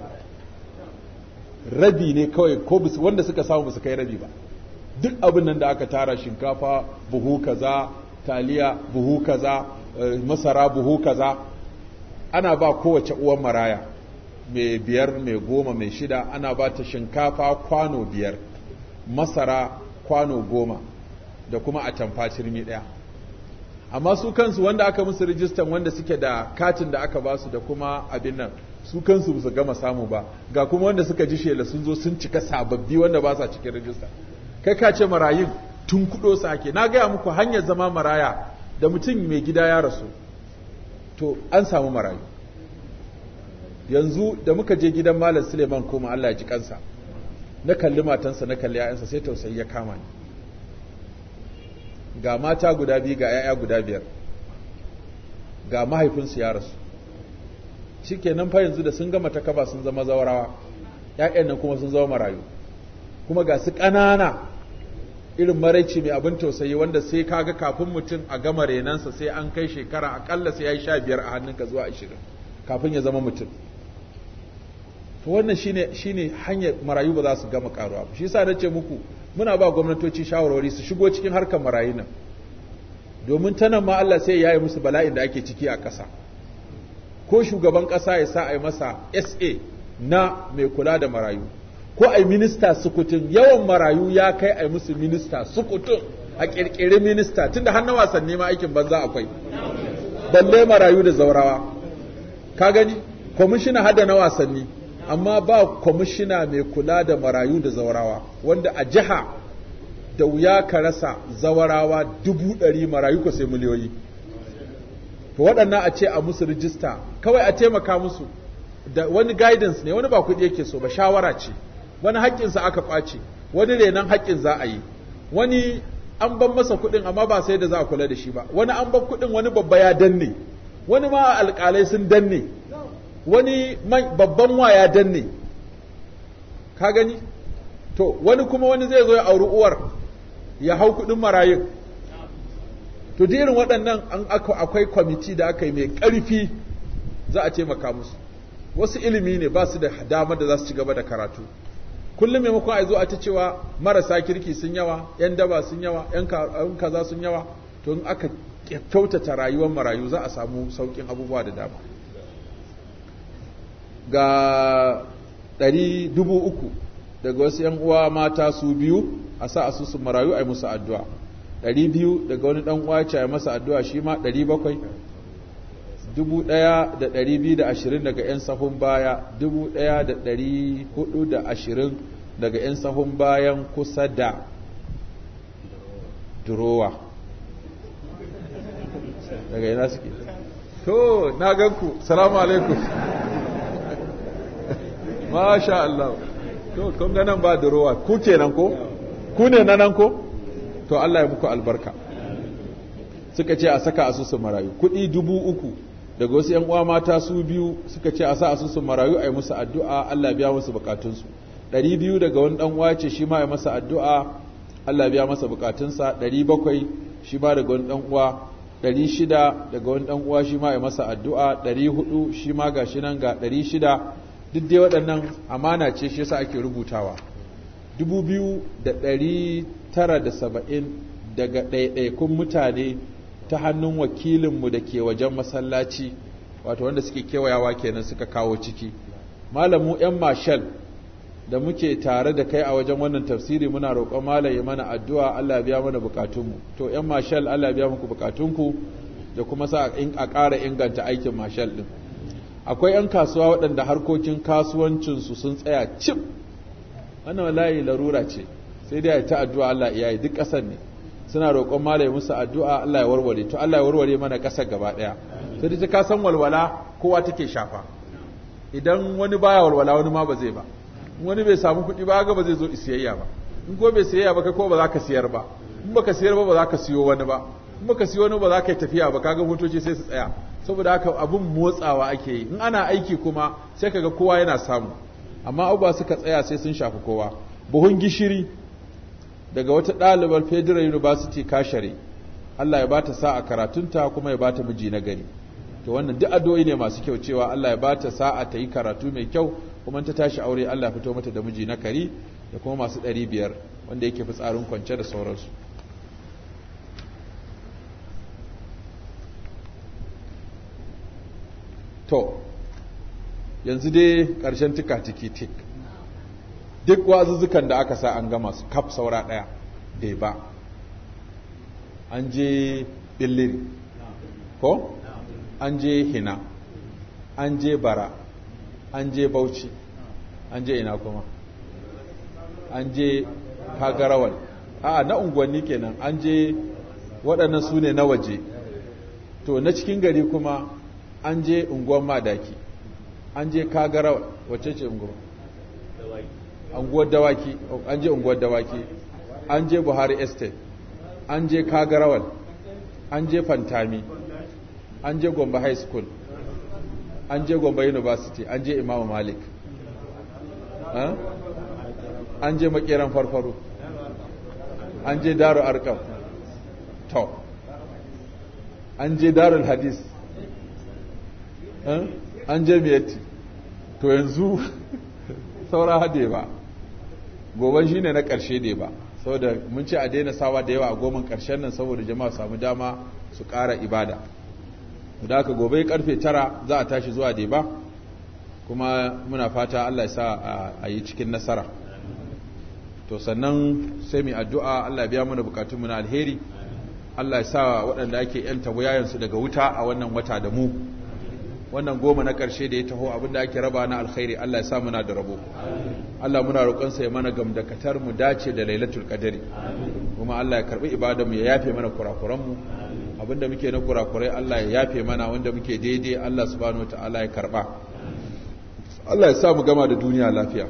rabi ne kawai ko wanda suka samu su kai rabi ba duk abin nan da aka tara shinkafa buhu kaza taliya buhu kaza masara buhu kaza ana ba kowace uwan maraya mai biyar mai goma mai shida ana ba ta shinkafa kwano biyar masara kwano goma da kuma a tamfa cirmi ɗaya amma su kansu wanda aka musu rijistan wanda suke da katin da aka basu da kuma abin nan su kansu su gama samu ba ga kuma wanda suka ji shela sun zo sun cika sababbi wanda ba sa cikin rijista kai ka ce marayun tun kudo su ake na gaya muku hanyar zama maraya da mutum mai gida ya rasu to an samu marayu yanzu da muka je gidan malam suleiman koma allah ya ji kansa na kalli matansa na kalli 'ya'yansa sai tausayi ya kama ni ga mata guda biyu ga 'ya'ya guda biyar ga mahaifinsu ya rasu shikenan fa yanzu da sun gama takaba sun zama zawarawa ƴaƴan nan kuma sun zama marayu kuma ga su ƙanana irin maraici mai abin tausayi wanda sai kaga kafin mutum a gama renansa sai an kai shekara akalla sai ya yi sha biyar a hannunka zuwa ashirin kafin ya zama mutum to wannan shine shine hanyar marayu ba za su gama karuwa ba shi yasa nace muku muna ba gwamnatoci shawarwari su shigo cikin harkar marayu nan domin ta nan ma Allah sai ya yi musu bala'in da ake ciki a ƙasa ko shugaban ƙasa ya sa a yi masa SA na mai kula da marayu ko a yi minista sukutun yawan marayu ya kai a yi musu minista sukutun a ƙirƙiri minista tunda har na wasanni ma aikin banza akwai balle marayu da zaurawa ka gani kwamishina hada na wasanni amma ba kwamishina mai kula da marayu da zaurawa wanda a jiha da wuya ka rasa zawarawa dubu ɗari marayu ko sai miliyoyi to waɗannan a ce a musu rijista kawai a taimaka musu da wani guidance ne wani ba kuɗi yake so ba shawara ce wani haƙƙinsa aka ƙwace wani renon haƙƙin za a yi wani an ban masa kuɗin amma ba sai da za a kula da shi ba wani an ban kuɗin wani babba ya danne wani ma alƙalai sun danne wani babban wa ya danne ka gani to wani kuma wani zai zo ya auri uwar ya hau kuɗin marayun to da irin waɗannan an akwai kwamiti da aka yi mai ƙarfi za a taimaka musu wasu ilimi ne ba su da damar da za su ci gaba da karatu kullum maimakon a zo a ta cewa marasa kirki sun yawa yan daba sun yawa yan kaza sun yawa to in aka kyautata rayuwar marayu za a samu sauƙin abubuwa da dama ga ɗari dubu uku daga wasu ‘yan uwa mata su biyu a sa asusun marayu a yi musu addu'a ɗari biyu daga wani ɗan uwa ce a yi masa addu'a shi ma ɗari bakwai dubu ɗaya da ɗari biyu da ashirin daga ‘yan sahun baya dubu ɗaya da ɗari hudu da ashirin daga ‘yan sahun bayan kusa da durowa daga yana suke to na ganku salamu alaikum masha Allah to kun ga nan ba durowa ku kenan ko ku ne na nan ko to Allah ya muku albarka suka ce a saka asusun marayu kuɗi dubu uku daga wasu ‘yan uwa mata su biyu suka ce a sa asusun marayu a yi musu addu'a Allah biya musu bukatunsu ɗari biyu daga wani ɗan uwa ce shi ma ya masa addu'a Allah biya masa bukatunsa ɗari bakwai shi ma daga wani ɗan uwa ɗari shida daga wani ɗan uwa shi ma ya masa addu'a ɗari hudu shi ma ga shi nan ga ɗari shida duk dai waɗannan amana ce shi yasa ake rubutawa dubu biyu da ɗari tara da saba'in daga ɗaiɗaikun mutane ta hannun wakilinmu da ke wajen masallaci wato wanda suke kewayawa kenan suka kawo ciki malamu 'yan mashal da muke tare da kai a wajen wannan tafsiri muna roƙon malam ya mana addu'a Allah biya mana bukatunmu to 'yan mashal Allah biya muku bukatunku da kuma sa a ƙara inganta aikin mashal ɗin akwai 'yan kasuwa waɗanda harkokin kasuwancinsu sun tsaya cip wannan wallahi larura ce sai dai ta addu'a Allah iyaye duk ƙasar ne suna roƙon malai musu addu'a Allah ya warware to Allah ya warware mana ƙasar gaba ɗaya sai dai ka san walwala kowa take shafa idan wani baya walwala wani ma ba zai ba in wani bai samu kuɗi ba ga ba zai zo siyayya ba in ko bai siyayya ba kai ko ba za ka siyar ba in baka siyar ba ba za ka siyo wani ba in baka siyo wani ba za ka yi tafiya ba kaga motoci sai su tsaya saboda haka abun motsawa ake yi in ana aiki kuma sai kaga kowa yana samu amma abubuwa suka tsaya sai sun shafi kowa buhun gishiri daga wata ɗalibar federal university kashare Allah ya bata sa'a karatunta kuma ya bata miji na gari to wannan duk addu'o'i ne masu kyau cewa Allah ya bata sa'a ta yi karatu mai kyau kuma ta tashi aure Allah ya fito mata da miji na kari da kuma masu ɗari biyar wanda yake fitsarin kwance da sauransu to yanzu dai ƙarshen tika tiki tik duk wazuzzukan da aka sa an gama su kaf saura ɗaya bai ba an je billiri ko an je hina an je bara an je bauchi an je ina kuma an je kagarawal a na unguwanni kenan an je waɗannan su ne na waje to na cikin gari kuma an je unguwan madaki an je kagarawal wacce ce unguwa unguwar dawaki an je unguwar dawaki an je buhari estate an je kagarawal an je fantami an je gombe high school an je gombe university an je imamu malik an je makeran farfaro an je daru arkam to an je darul hadis an je miyatti to yanzu saura hade ba goban shine na ƙarshe ne ba saboda mun ce a daina sawa da yawa a goman ƙarshen nan saboda jama'a samu dama su ƙara ibada da aka gobe karfe tara za a tashi zuwa deba kuma muna fata Allah ya sa a yi cikin nasara to sannan sai mu addu'a Allah ya biya mana bukatunmu na alheri Allah ya sa waɗanda ake yanta wuyayensu daga wuta a wannan wata da mu wannan goma na ƙarshe da ya taho abinda ake raba na alkhairi Allah ya sa muna da rabo Allah muna roƙonsa ya mana gamdakatar mu dace da lailatul qadari kuma Allah ya karbi ibadar mu ya yafe mana kurakuran mu abinda muke na kurakurai Allah ya yafe mana wanda muke daidai Allah subhanahu wataala ya karba Allah ya sa mu gama da duniya lafiya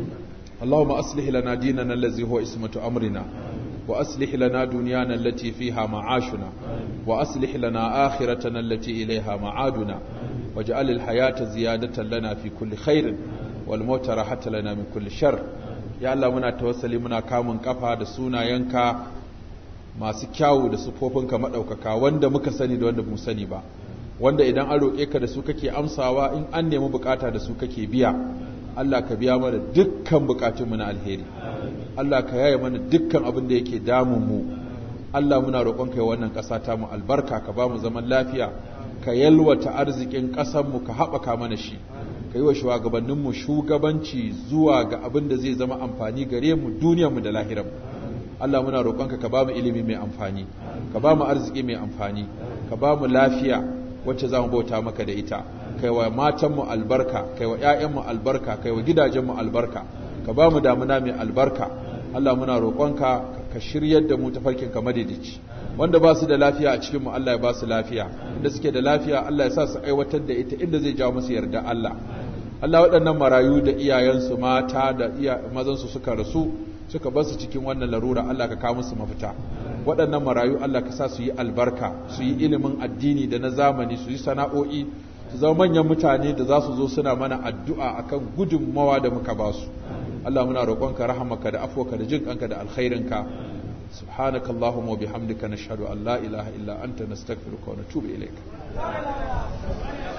اللهم أصلح لنا ديننا الذي هو اسمة أمرنا وأصلح لنا دنيانا التي فيها معاشنا وأصلح لنا آخرتنا التي إليها معادنا واجعل الحياة زيادة لنا في كل خير والموت راحة لنا من كل شر يا الله منا توسلي منا كامن كفا da sunayenka masu kyawu da sufofinka madaukaka wanda muka sani da wanda mu sani ba wanda idan an roƙe ka da su kake amsawa in an nemi bukata da su kake biya Allah ka biya mana dukkan bukatunmu na alheri Allah ka yaye mana dukkan abin da yake damun mu Allah muna roƙon kai wannan ƙasa ta mu albarka ka ba mu zaman lafiya ka yalwata arzikin ƙasar mu ka haɓaka mana shi ka yi wa shugabannin mu shugabanci zuwa ga abin da zai zama amfani gare mu duniyar mu da lahirar mu Allah muna roƙonka ka ba mu ilimi mai amfani ka ba mu arziki mai amfani ka ba mu lafiya wacce za mu bauta maka da ita kai wa matanmu albarka kai wa ‘ya'yanmu albarka kai wa gidajenmu albarka ka ba mu damuna mai albarka Allah muna roƙonka ka shiryar da mu tafarkin ka madidici wanda ba su da lafiya a cikinmu Allah ya ba su lafiya inda suke da lafiya Allah ya sa su aiwatar da ita inda zai jawo musu yarda Allah Allah waɗannan marayu da iyayensu mata da iya mazansu suka rasu suka bar su cikin wannan larura Allah ka kawo musu mafita waɗannan marayu Allah ka sa su yi albarka su yi ilimin addini da na zamani su yi sana'o'i su zama manyan mutane da za su zo suna mana addu'a akan gudunmawa da muka ba su Allah muna roƙonka rahamaka da afwaka da jin kanka da alkhairinka subhanaka allahumma wa bihamdika nashhadu an la ilaha illa anta nastaghfiruka wa natubu ilayk